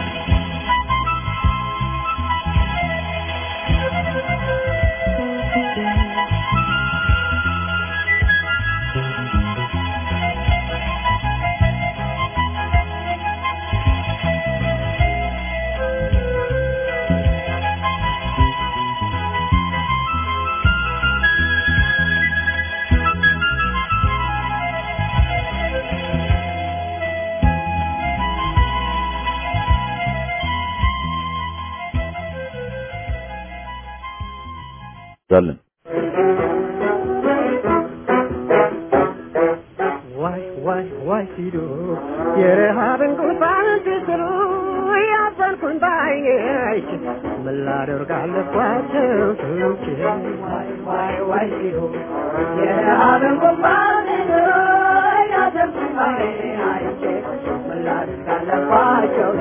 ዛለን ዋይ ዋይ ዋይ ሲሉ የረሃብን ጉንፋን ሲስሉ ያዘንኩኝ ባይኔ አይቼ ምን ላደርግ አለባቸው ሰዎች ዋይ ዋይ ዋይ ሲሉ የረሃብን ጉንፋን ሲስሉ ያዘንኩኝ ባይኔ አይቼ ምን ላደርግ አለባቸው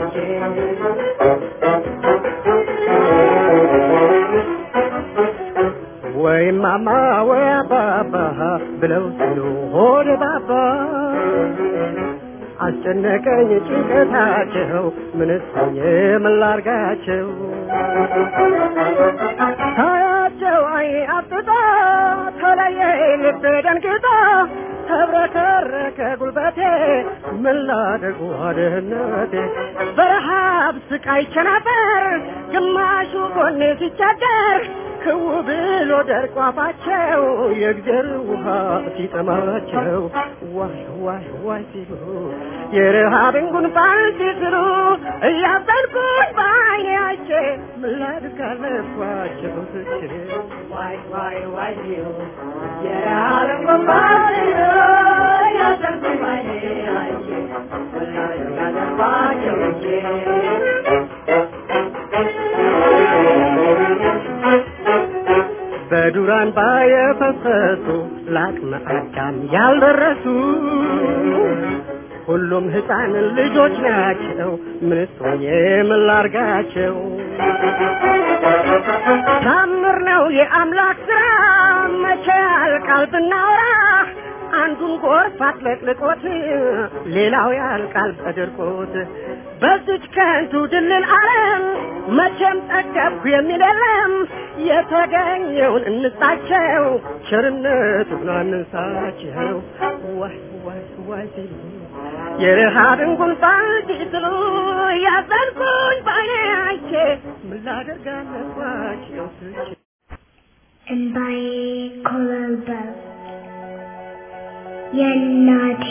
ወይ ማማ ወይ አባባ ብለው ሲሉ ሆደ ባባ አስጨነቀኝ ጭንቀታቸው ምንስ ሆኜ ምን ላርጋቸው ታያቸው አይ አፍጥጣ ተለየ ልቤ ደንግጣ ተብረከረከ ጉልበቴ ምን ላድርግ ዋድህነቴ በረሃብ ስቃይ ቸነበር ግማሹ ጎኔ ሲቸገር ክው ብሎ ደርቆ አፋቸው የእግዜር ውሃ ሲጠማቸው ዋይ ዋይ ዋይ ሲሉ የረሃብን ጉንፋን ሲስሉ እያዘንኩኝ በዓይኔ አይቼ ምን ላድርግ አለባቸው ትቼ ዋይ ዋይ ዋይ ሲሉ የረሃብን ጉንፋን ሲስሉ እያዘንኩኝ በዓይኔ አይቼ ምን ላድርግ አለባቸው በዱራን ባየፈሰሱ ለአቅመ አዳም ያልደረሱ ሁሉም ህፃን ልጆች ናቸው። ምንስ ሆኜ ምን ላርጋቸው? ታምር ነው የአምላክ ስራ መቼ ያልቃል ብናወራ አንዱን ጎርፍ አጥለቅልቆት ሌላው ያልቃል በድርቆት በዚች ከንቱ ድልል ዓለም መቼም ጠገብኩ የሚል የለም የተገኘውን እንስጣቸው ቸርነቱን አንንሳቸው ዋይ ዋይ ዋይ ሲሉ የረሃብን ጉንፋን ሲስሉ ያዘንኩኝ ባይኔ አይቼ ምን ላደርግ አለባቸው ስቼ እንባዬ ኮበለበለ የእናቴ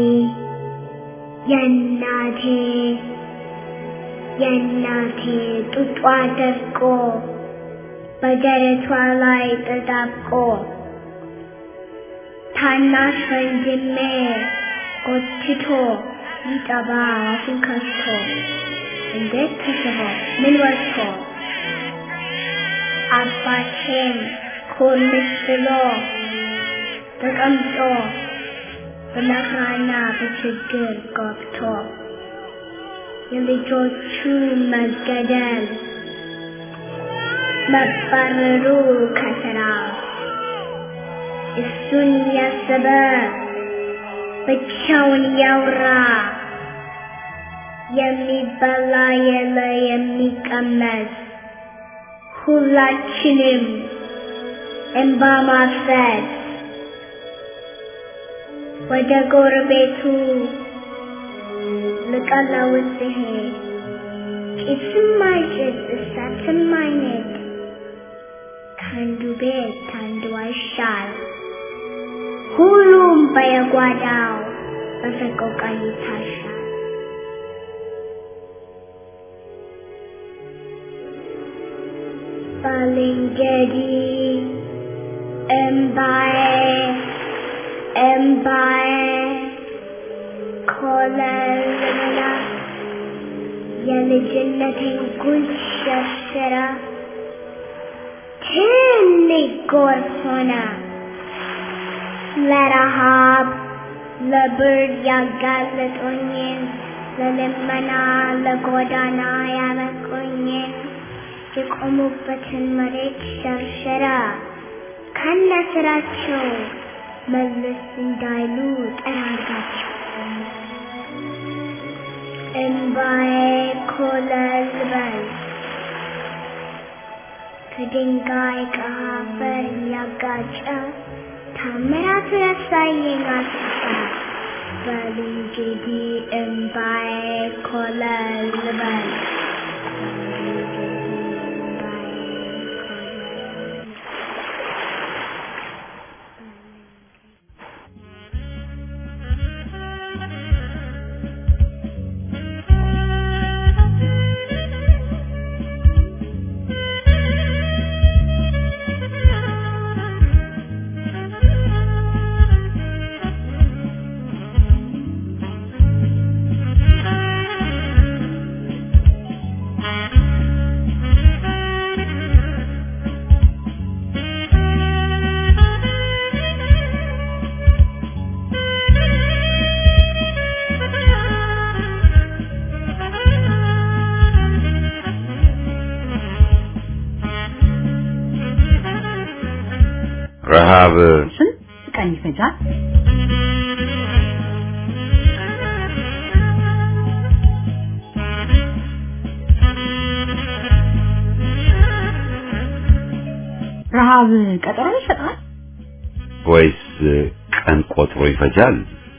የእናቴ የእናቴ ጡጧ ደርቆ በደረቷ ላይ ተጣብቆ ታናሽ ወንድሜ ጎትቶ ሊጠባ አፉን ከፍቶ እንዴት ተስቦ ምን ወጥቶ አባቴም ኮልስ ብሎ ተቀምጦ በመከራና በችግር ገብቶ የልጆቹ መገደል መባረሩ ከስራ እሱን ያሰበ ብቻውን ያውራ የሚበላ የለ የሚቀመስ ሁላችንም እንባ ማፍሰስ ወደ ጎረቤቱ ልቀለውስ ሲሄድ ጭስም አይጭስ እሳትም አይነድ ከአንዱ ቤት ከአንዱ አይሻል ሁሉም በየጓዳው በሰቆቃ ይታሻል። ባልንጀሪ እምባዬ እምባዬ ኮለልላ የልጅነቴን ጉድ ሸርሽራ ትልቅ ጎርፍ ሆነ ለረሃብ ለብርድ ያጋለጦኝን ለልመና ለጎዳና ያበቁኝን የቆሙበትን መሬት ሸርሸራ ከነ ስራቸው መለስ እንዳይሉ ጠራጋቸው። እንባዬ ኮለል በል ከድንጋይ ከአፈር ያጋጨ ታምራቱ ያሳየኝ አስፋ በል እንግዲህ እምባዬ ኮለል በል ረሃብ ስንት ቀን ይፈጃል? ረሃብ ቀጠሮ ይሰጣል? ወይስ ቀን ቆጥሮ ይፈጃል?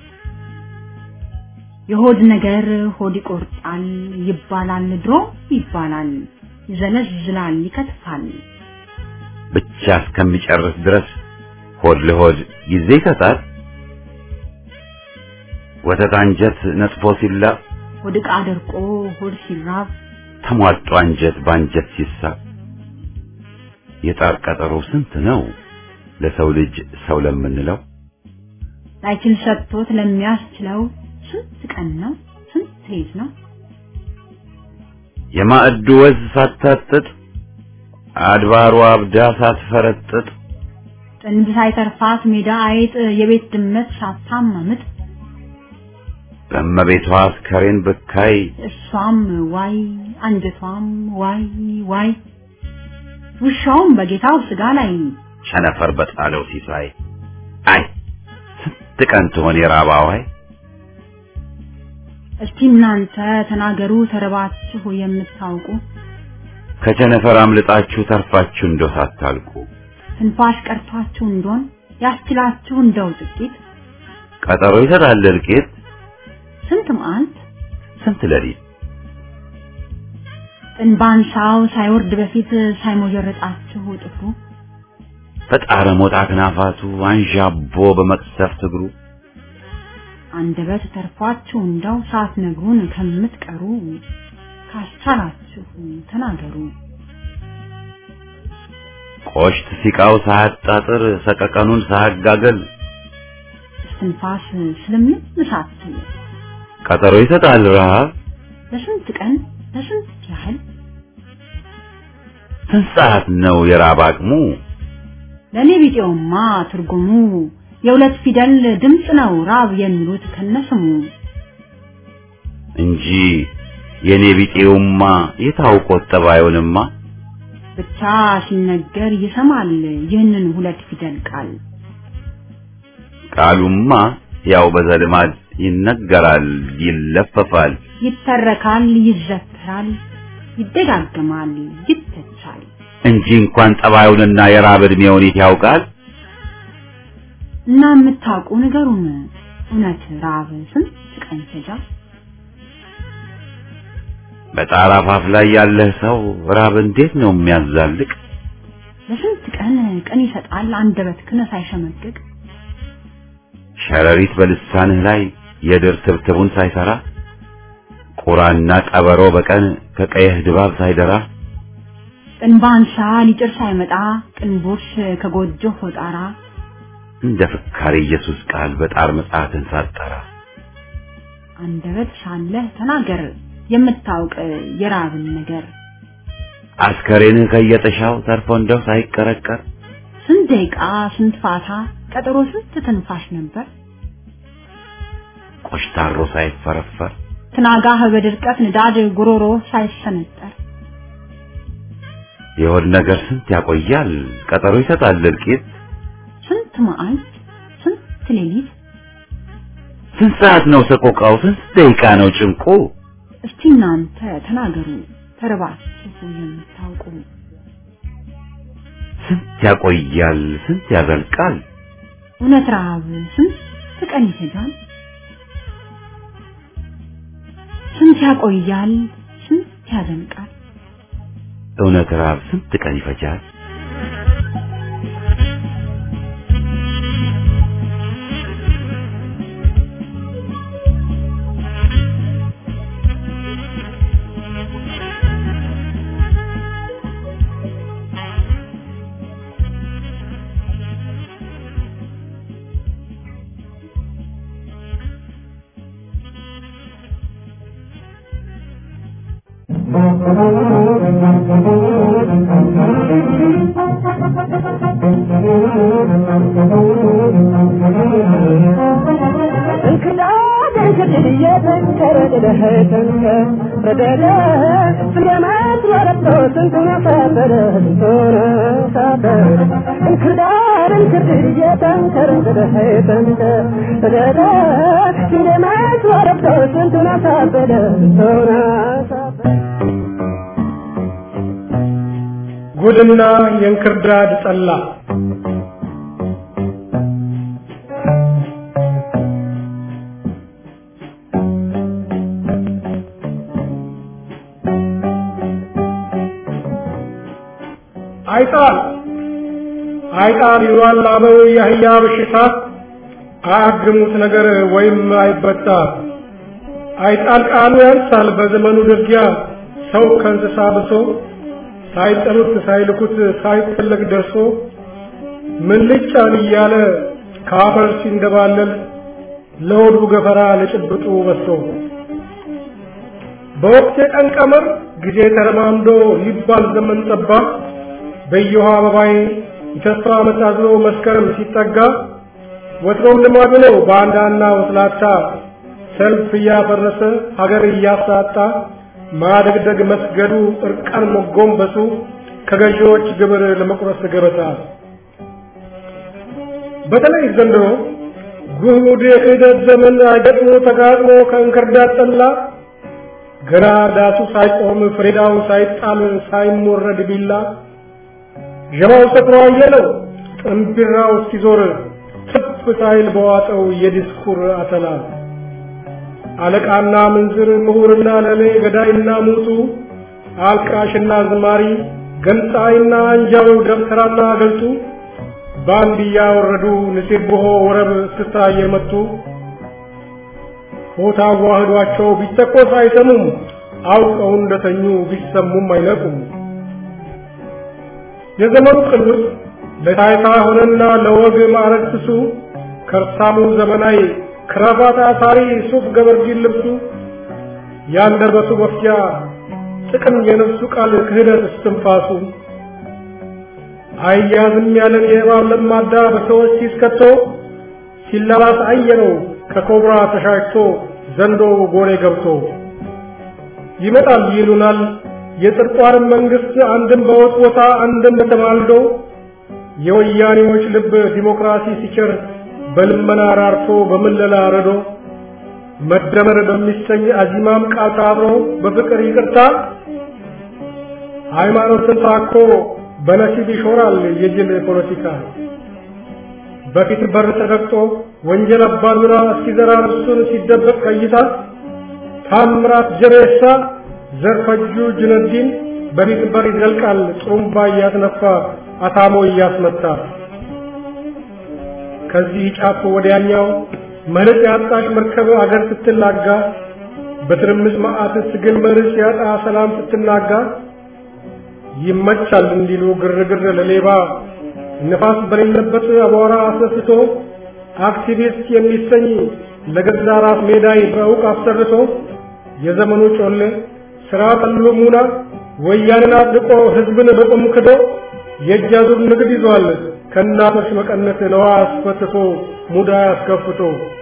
የሆድ ነገር ሆድ ይቆርጣል ይባላል፣ ድሮ ይባላል፣ ይዘለዝላል፣ ይከትፋል። ብቻ እስከሚጨርስ ድረስ ሆድ ለሆድ ጊዜ ይሰጣል። ወተት አንጀት ነጥፎ ሲላ ሆድ ዕቃ ደርቆ ሆድ ሲራብ ተሟጦ አንጀት በአንጀት ሲሳብ የጣር ቀጠሮ ስንት ነው ለሰው ልጅ ሰው ለምንለው ላይችል ሰጥቶት ለሚያስችለው ስንት ቀን ነው ስንት ሌት ነው የማዕዱ ወዝ ሳታጥጥ አድባሯ አብዳ ሳትፈረጥጥ ጥንብ ሳይተርፋት ሜዳ አይጥ የቤት ድመት ሳታማምጥ በእመቤቷ አስከሬን ብካይ እሷም ዋይ አንጀቷም ዋይ ዋይ ውሻውም በጌታው ስጋ ላይ ቸነፈር በጣለው ሲሳይ አይ ስንት ስንት ቀን ትሆን የራብ አዋይ? እስቲ እናንተ ተናገሩ ተርባችሁ የምታውቁ ከቸነፈር አምልጣችሁ ተርፋችሁ እንደው ሳታልቁ ትንፋሽ ቀርቷችሁ እንደሆን ያስችላችሁ እንደው ጥቂት ቀጠሮ ይሰጣል እልቂት ስንት መዓልት ስንት ሌሊት ጥንባንሳው ሳይወርድ በፊት ሳይሞጀረጣችሁ ጥፍሩ በጣረ ሞጣ ክናፋቱ አንዣቦ በመቅሰፍት እግሩ አንደበት ተርፏችሁ እንደው ሳትነግሩን ከምትቀሩ ካስቻላችሁ ተናገሩ። ቆሽት ሲቃው ሳያጣጥር ሰቀቀኑን ሳያጋገል እስትንፋስ ስለምን ሳትል ቀጠሮ ይሰጣል ረሃብ ለስንት ቀን ለስንት ያህል ስንት ሰዓት ነው የራብ አቅሙ? ለኔ ቢጤውማ ትርጉሙ የሁለት ፊደል ድምፅ ነው ራብ የሚሉት ከነስሙ እንጂ የኔ ቢጤውማ የታውቆት ጠባዩንማ ብቻ ሲነገር ይሰማል ይህንን ሁለት ፊደል ቃል ቃሉማ ያው በዘልማድ ይነገራል ይለፈፋል ይተረካል ይዘከራል ይደጋግማል ይተቻል እንጂ እንኳን ጠባዩንና የራብ ዕድሜውን የት ያውቃል? እና የምታውቁ ንገሩን እውነት ራብ ስንት ቀን ይፈጃል? በጣራ ፋፍ ላይ ያለህ ሰው ራብ እንዴት ነው የሚያዛልቅ? ለስንት ቀን ቀን ይሰጣል አንደበት ክነ ሳይሸመቅቅ ሸረሪት በልሳንህ ላይ የድር ትብትቡን ሳይሰራ ቁራና ቀበሮ በቀን ከቀየህ ድባብ ሳይደራ ጥንባንሳ ሊጭር ሳይመጣ ቅንቦሽ ከጎጆ ሆጣራ እንደ ፍካሬ ኢየሱስ ቃል በጣር መጽሐፍን ሳጠራ አንደበት ሳለህ ተናገር የምታውቅ የራብን ነገር አስከሬንህ ከየጥሻው ተርፎ እንደው ሳይቀረቀር ስንት ደቂቃ ስንት ፋታ ቀጠሮ ስንት ትንፋሽ ነበር ቆሽታሮ ሳይፈረፈር ትናጋህ በድርቀት ንዳድ ጉሮሮ ሳይሰነጠር የሆድ ነገር ስንት ያቆያል ቀጠሮ ይሰጣል እልቂት ስንት መዓልት ስንት ሌሊት ስንት ሰዓት ነው ሰቆቃው ስንት ደቂቃ ነው ጭንቁ እስቲ እናንተ ተናገሩ ተርባችሁ የምታውቁ ስንት ያቆያል ስንት ያዘልቃል እውነት ረሃብ ስንት ቀን ይፈጃል ስንት ያቆያል ስንት ያዘልቃል እውነት ረሃብ ስንት ቀን ይፈጃል ጉድና የእንክርዳድ ጠላ አይጣል አይጣል ይሏል አበው የአህያ በሽታ አያግሙት ነገር ወይም አይበጣ አይጣል ቃሉ ያንሳል በዘመኑ ድርጊያ ሰው ከእንስሳ ብሶ ሳይጠሩት ሳይልኩት ሳይፈለግ ደርሶ ምን ልጫን እያለ ከአፈር ሲንደባለል ለሆዱ ገፈራ ለጭብጡ በሶ በወቅት የቀን ቀመር ጊዜ ተረማምዶ ሊባል ዘመን ጠባ በየውሃ አበባይ የተስፋ ዓመት አዝሎ መስከረም ሲጠጋ ወትሮም ልማዱ ነው ባንዳና ወስላታ ሰልፍ እያፈረሰ ሀገር እያሳጣ ማደግደግ መስገዱ እርቃን መጎንበሱ ከገዢዎች ግብር ለመቁረስ ገበታ በተለይ ዘንድሮ ጉድ የክህደት ዘመን አይገጥሞ ተጋጥሞ ከእንክርዳድ ጠላ ገና ዳሱ ሳይቆም ፍሬዳው ሳይጣል ሳይሞረድ ቢላ ዠማው ሰክሮ አየለው ጥንቢራው እስኪዞር ትፍ ሳይል በዋጠው የዲስኩር አተላ አለቃና ምንዝር ምሁርና ለሌ ገዳይና ሙቱ አልቃሽና ዝማሪ ገንጣይና አንጃው ደብተራና ገልጡ በአንድ እያወረዱ ንሴብሖ ወረብ እስክስታ እየመቱ ሆታ ዋህዷቸው ቢተኮስ አይሰሙም አውቀው እንደተኙ ቢሰሙም አይነቁም። የዘመኑ ቅልውጥ ለታይታ ሆነና ለወግ ማዕረግ ስሱ ከርሳሙ ዘመናዊ ክራባት አሳሪ ሱፍ ገበርጂን ልብሱ ያንደበቱ መፍጃ ጥቅም የነፍሱ ቃል ክህደት እስትንፋሱ አያዝም ያለን የእባብ ለማዳ በሰዎች ሲስከቶ ሲላላስ አየነው ከኮብራ ተሻሽቶ ዘንዶ ጎሬ ገብቶ ይመጣል ይሉናል የጽድቋንም መንግስት አንድም በወጥ ቦታ አንድም በተማልዶ የወያኔዎች ልብ ዲሞክራሲ ሲቸር በልመና ራርቶ በምለላ ረዶ መደመር በሚሰኝ አዚማም ቃል ታብሮ በፍቅር ይቅርታ ሃይማኖትን ታኮ በነሲብ ይሾራል የጅል ፖለቲካ በፊት በር ተረግጦ ወንጀል አባዱራ እስኪዘራ እሱን ሲደበቅ ቀይታ ታምራት ጀሬሳ ዘርፈጁ ጁነዲን በፊት በር ይዘልቃል ጥሩምባ እያስነፋ አታሞ እያስመታ ከዚህ ጫፍ ወዲያኛው መለጥ ያጣሽ መርከብ አገር ስትላጋ በትርምስ መዓት ስግል መርስ ያጣ ሰላም ስትናጋ ይመቻል እንዲሉ ግርግር ለሌባ ነፋስ በሌለበት አቧራ አስነስቶ አክቲቪስት የሚሰኝ ለገዛ ራስ ሜዳይ በእውቅ አሰርቶ የዘመኑ ጮሌ ስራ ጠሉ ሙና ወያንን አድቆ ህዝብን በቁም ክዶ የእጅ አዙር ንግድ ይዟል ከእናቶች መቀነት ለዋ አስፈትቶ ሙዳ አስከፍቶ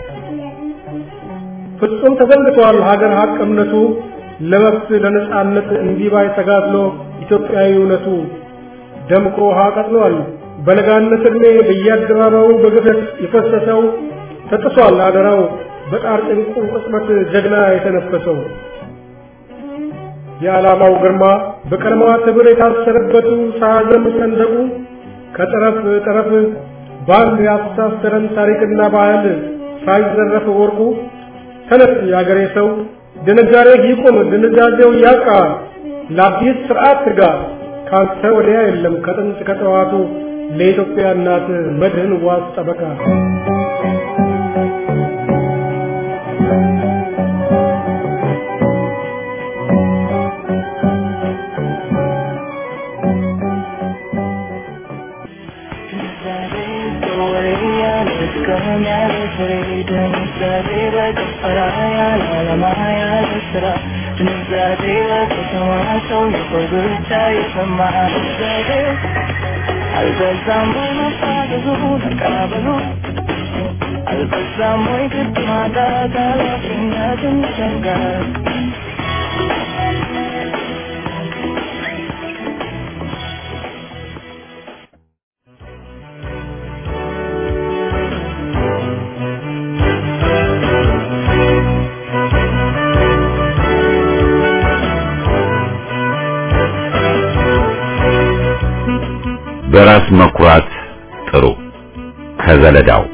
ፍጹም ተዘንግቷል ሀገር ሀቅ እምነቱ ለመብት ለነጻነት እንዲባይ ተጋድሎ ኢትዮጵያዊ እውነቱ ደምቆ ውሃ ቀጥሏል በለጋነት ዕድሜ በየአደባባዩ በግፈት የፈሰሰው ተጥሷል አደራው በጣር ጭንቁ ቅጽበት ጀግና የተነፈሰው የዓላማው ግርማ በቀለማት ሕብር የታሰረበቱ ሳያዘም ሰንደቁ ከጠረፍ ጠረፍ በአንድ ያስተሳሰረን ታሪክና ባህል ሳይዘረፍ ወርቁ ተነስ የአገሬ ሰው ድንጋሬ ይቁም ድንጋዜው ያቃ ለአዲስ ስርዓት ትጋ ካንተ ወዲያ የለም ከጥንት ከጠዋቱ ለኢትዮጵያ እናት መድህን ዋስ ጠበቃ አልበዛም ወይ መፋዘዙ መቀበሉ አልበዛም ወይ ግድ ማጣት ኃላፊነትን ሸንጋል በራስ መኩራት ጥሩ ከዘለዳው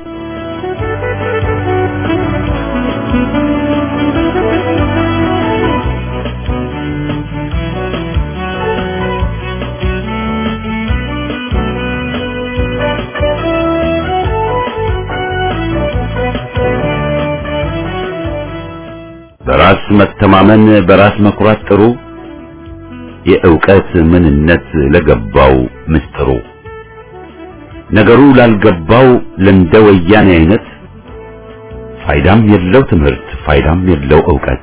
በራስ መተማመን በራስ መኩራት ጥሩ የእውቀት ምንነት ለገባው ምስጥሩ ነገሩ ላልገባው ለእንደ ወያኔ አይነት ፋይዳም የለው ትምህርት ፋይዳም የለው ዕውቀት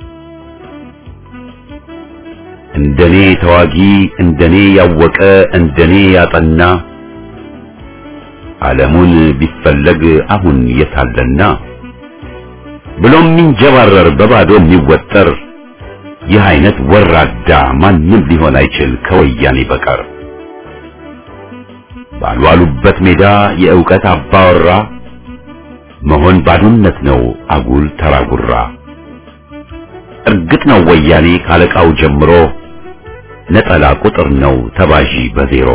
እንደኔ ተዋጊ እንደኔ ያወቀ እንደኔ ያጠና ዓለሙን ቢፈለግ አሁን የታለና ብሎም የሚንጀባረር በባዶ የሚወጠር ይህ አይነት ወራዳ ማንም ሊሆን አይችል ከወያኔ በቀር ባልዋሉበት ሜዳ የእውቀት አባወራ መሆን ባዶነት ነው አጉል ተራጉራ እርግጥ ነው ወያኔ ካለቃው ጀምሮ ነጠላ ቁጥር ነው ተባዢ በዜሮ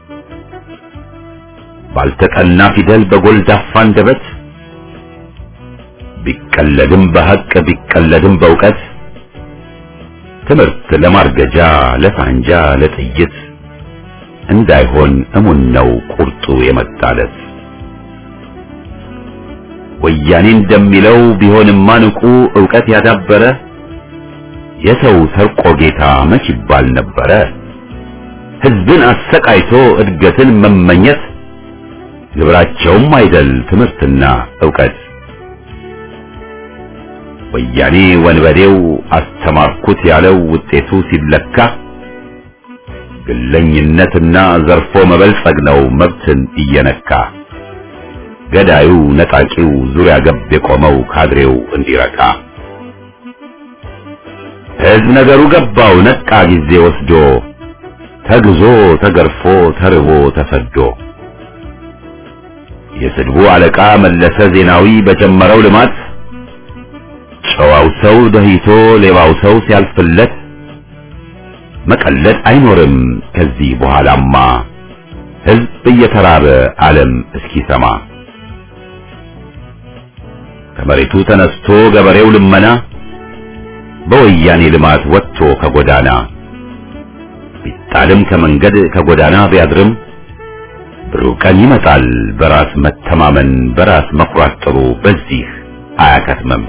ባልተጠና ፊደል በጎልዳፋ አንደበት ቢቀለድም በሐቅ ቢቀለድም በእውቀት ትምህርት ለማርገጃ ለሳንጃ ለጥይት እንዳይሆን እሙን ነው ቁርጡ የመጣለት ወያኔ እንደሚለው ቢሆንማ ንቁ ዕውቀት ያዳበረ የሰው ሰርቆ ጌታ መች ይባል ነበረ ሕዝብን አሰቃይቶ እድገትን መመኘት ግብራቸውም አይደል ትምህርትና ዕውቀት ወያኔ ወንበዴው አስተማርኩት ያለው ውጤቱ ሲለካ ግለኝነትና ዘርፎ መበልጸግ ነው መብትን እየነካ ገዳዩ ነጣቂው ዙሪያ ገብ የቆመው ካድሬው እንዲረካ ሕዝብ ነገሩ ገባው ነቃ ጊዜ ወስዶ ተግዞ ተገርፎ ተርቦ ተሰዶ የስድቡ አለቃ መለሰ ዜናዊ በጀመረው ልማት ጨዋው ሰው ደህይቶ ሌባው ሰው ሲያልፍለት መቀለድ አይኖርም ከዚህ በኋላማ ሕዝብ እየተራበ ዓለም እስኪሰማ ከመሬቱ ተነስቶ ገበሬው ልመና በወያኔ ልማት ወጥቶ ከጎዳና ቢጣልም ከመንገድ ከጎዳና ቢያድርም ብሩህ ቀን ይመጣል በራስ መተማመን በራስ መኩራት ጥሩ በዚህ አያከትምም።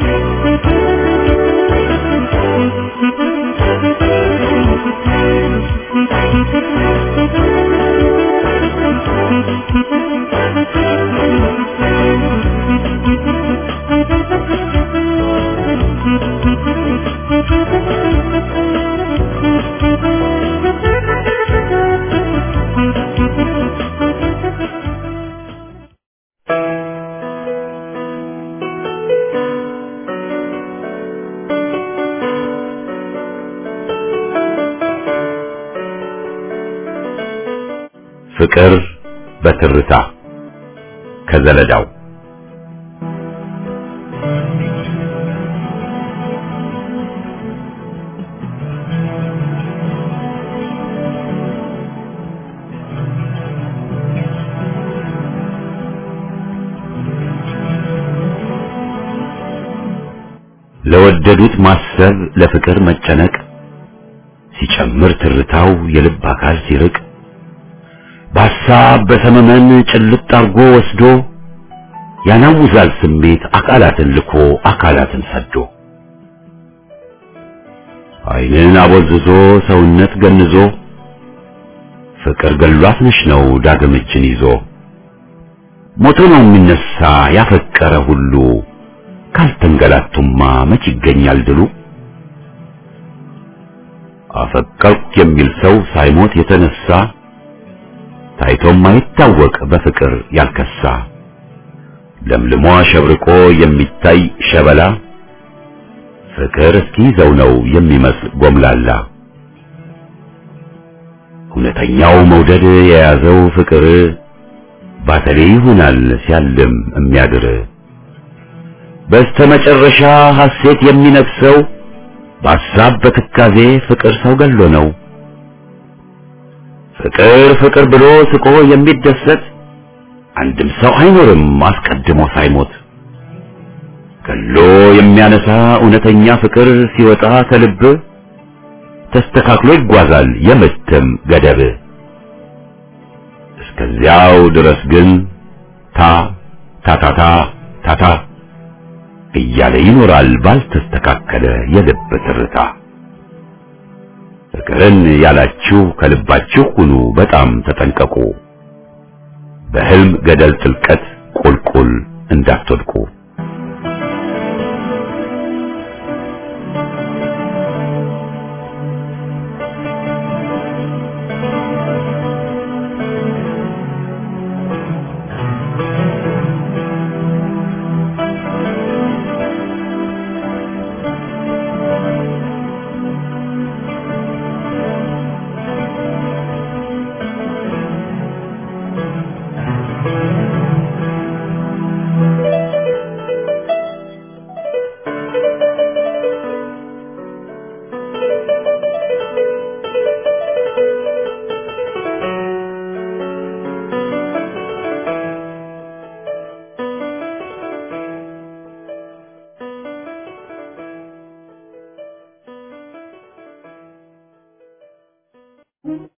ፍቅር በትርታ ከዘለዳው ለወደዱት ማሰብ ለፍቅር መጨነቅ ሲጨምር ትርታው የልብ አካል ሲርቅ በሐሳብ በሰመመን ጭልጥ አርጎ ወስዶ ያናውዛል ስሜት አካላትን ልኮ አካላትን ሰዶ ዓይንን አቦዝዞ ሰውነት ገንዞ ፍቅር ገሏት ነሽ ነው ዳግም እጅን ይዞ ሞቶ ነው የሚነሳ ያፈቀረ ሁሉ ካልተንገላቱማ መች ይገኛል ድሉ አፈቀርኩ የሚል ሰው ሳይሞት የተነሳ ታይቶም አይታወቅ በፍቅር ያልከሳ ለምልሞ ሸብርቆ የሚታይ ሸበላ ፍቅር እስኪይዘው ነው የሚመስል ጎምላላ እውነተኛው መውደድ የያዘው ፍቅር ባተሌ ይሆናል ሲያልም የሚያድር በስተመጨረሻ ሐሴት የሚነግሰው በሐሳብ በትካዜ ፍቅር ሰው ገሎ ነው። ፍቅር ፍቅር ብሎ ስቆ የሚደሰት አንድም ሰው አይኖርም አስቀድሞ ሳይሞት። ገሎ የሚያነሳ እውነተኛ ፍቅር ሲወጣ ከልብ ተስተካክሎ ይጓዛል የምትም ገደብ። እስከዚያው ድረስ ግን ታ ታታታ ታታ እያለ ይኖራል ባልተስተካከለ የልብ ትርታ። ፍቅርን ያላችሁ ከልባችሁ ሁኑ በጣም ተጠንቀቁ፣ በህልም ገደል ጥልቀት ቁልቁል እንዳትወድቁ።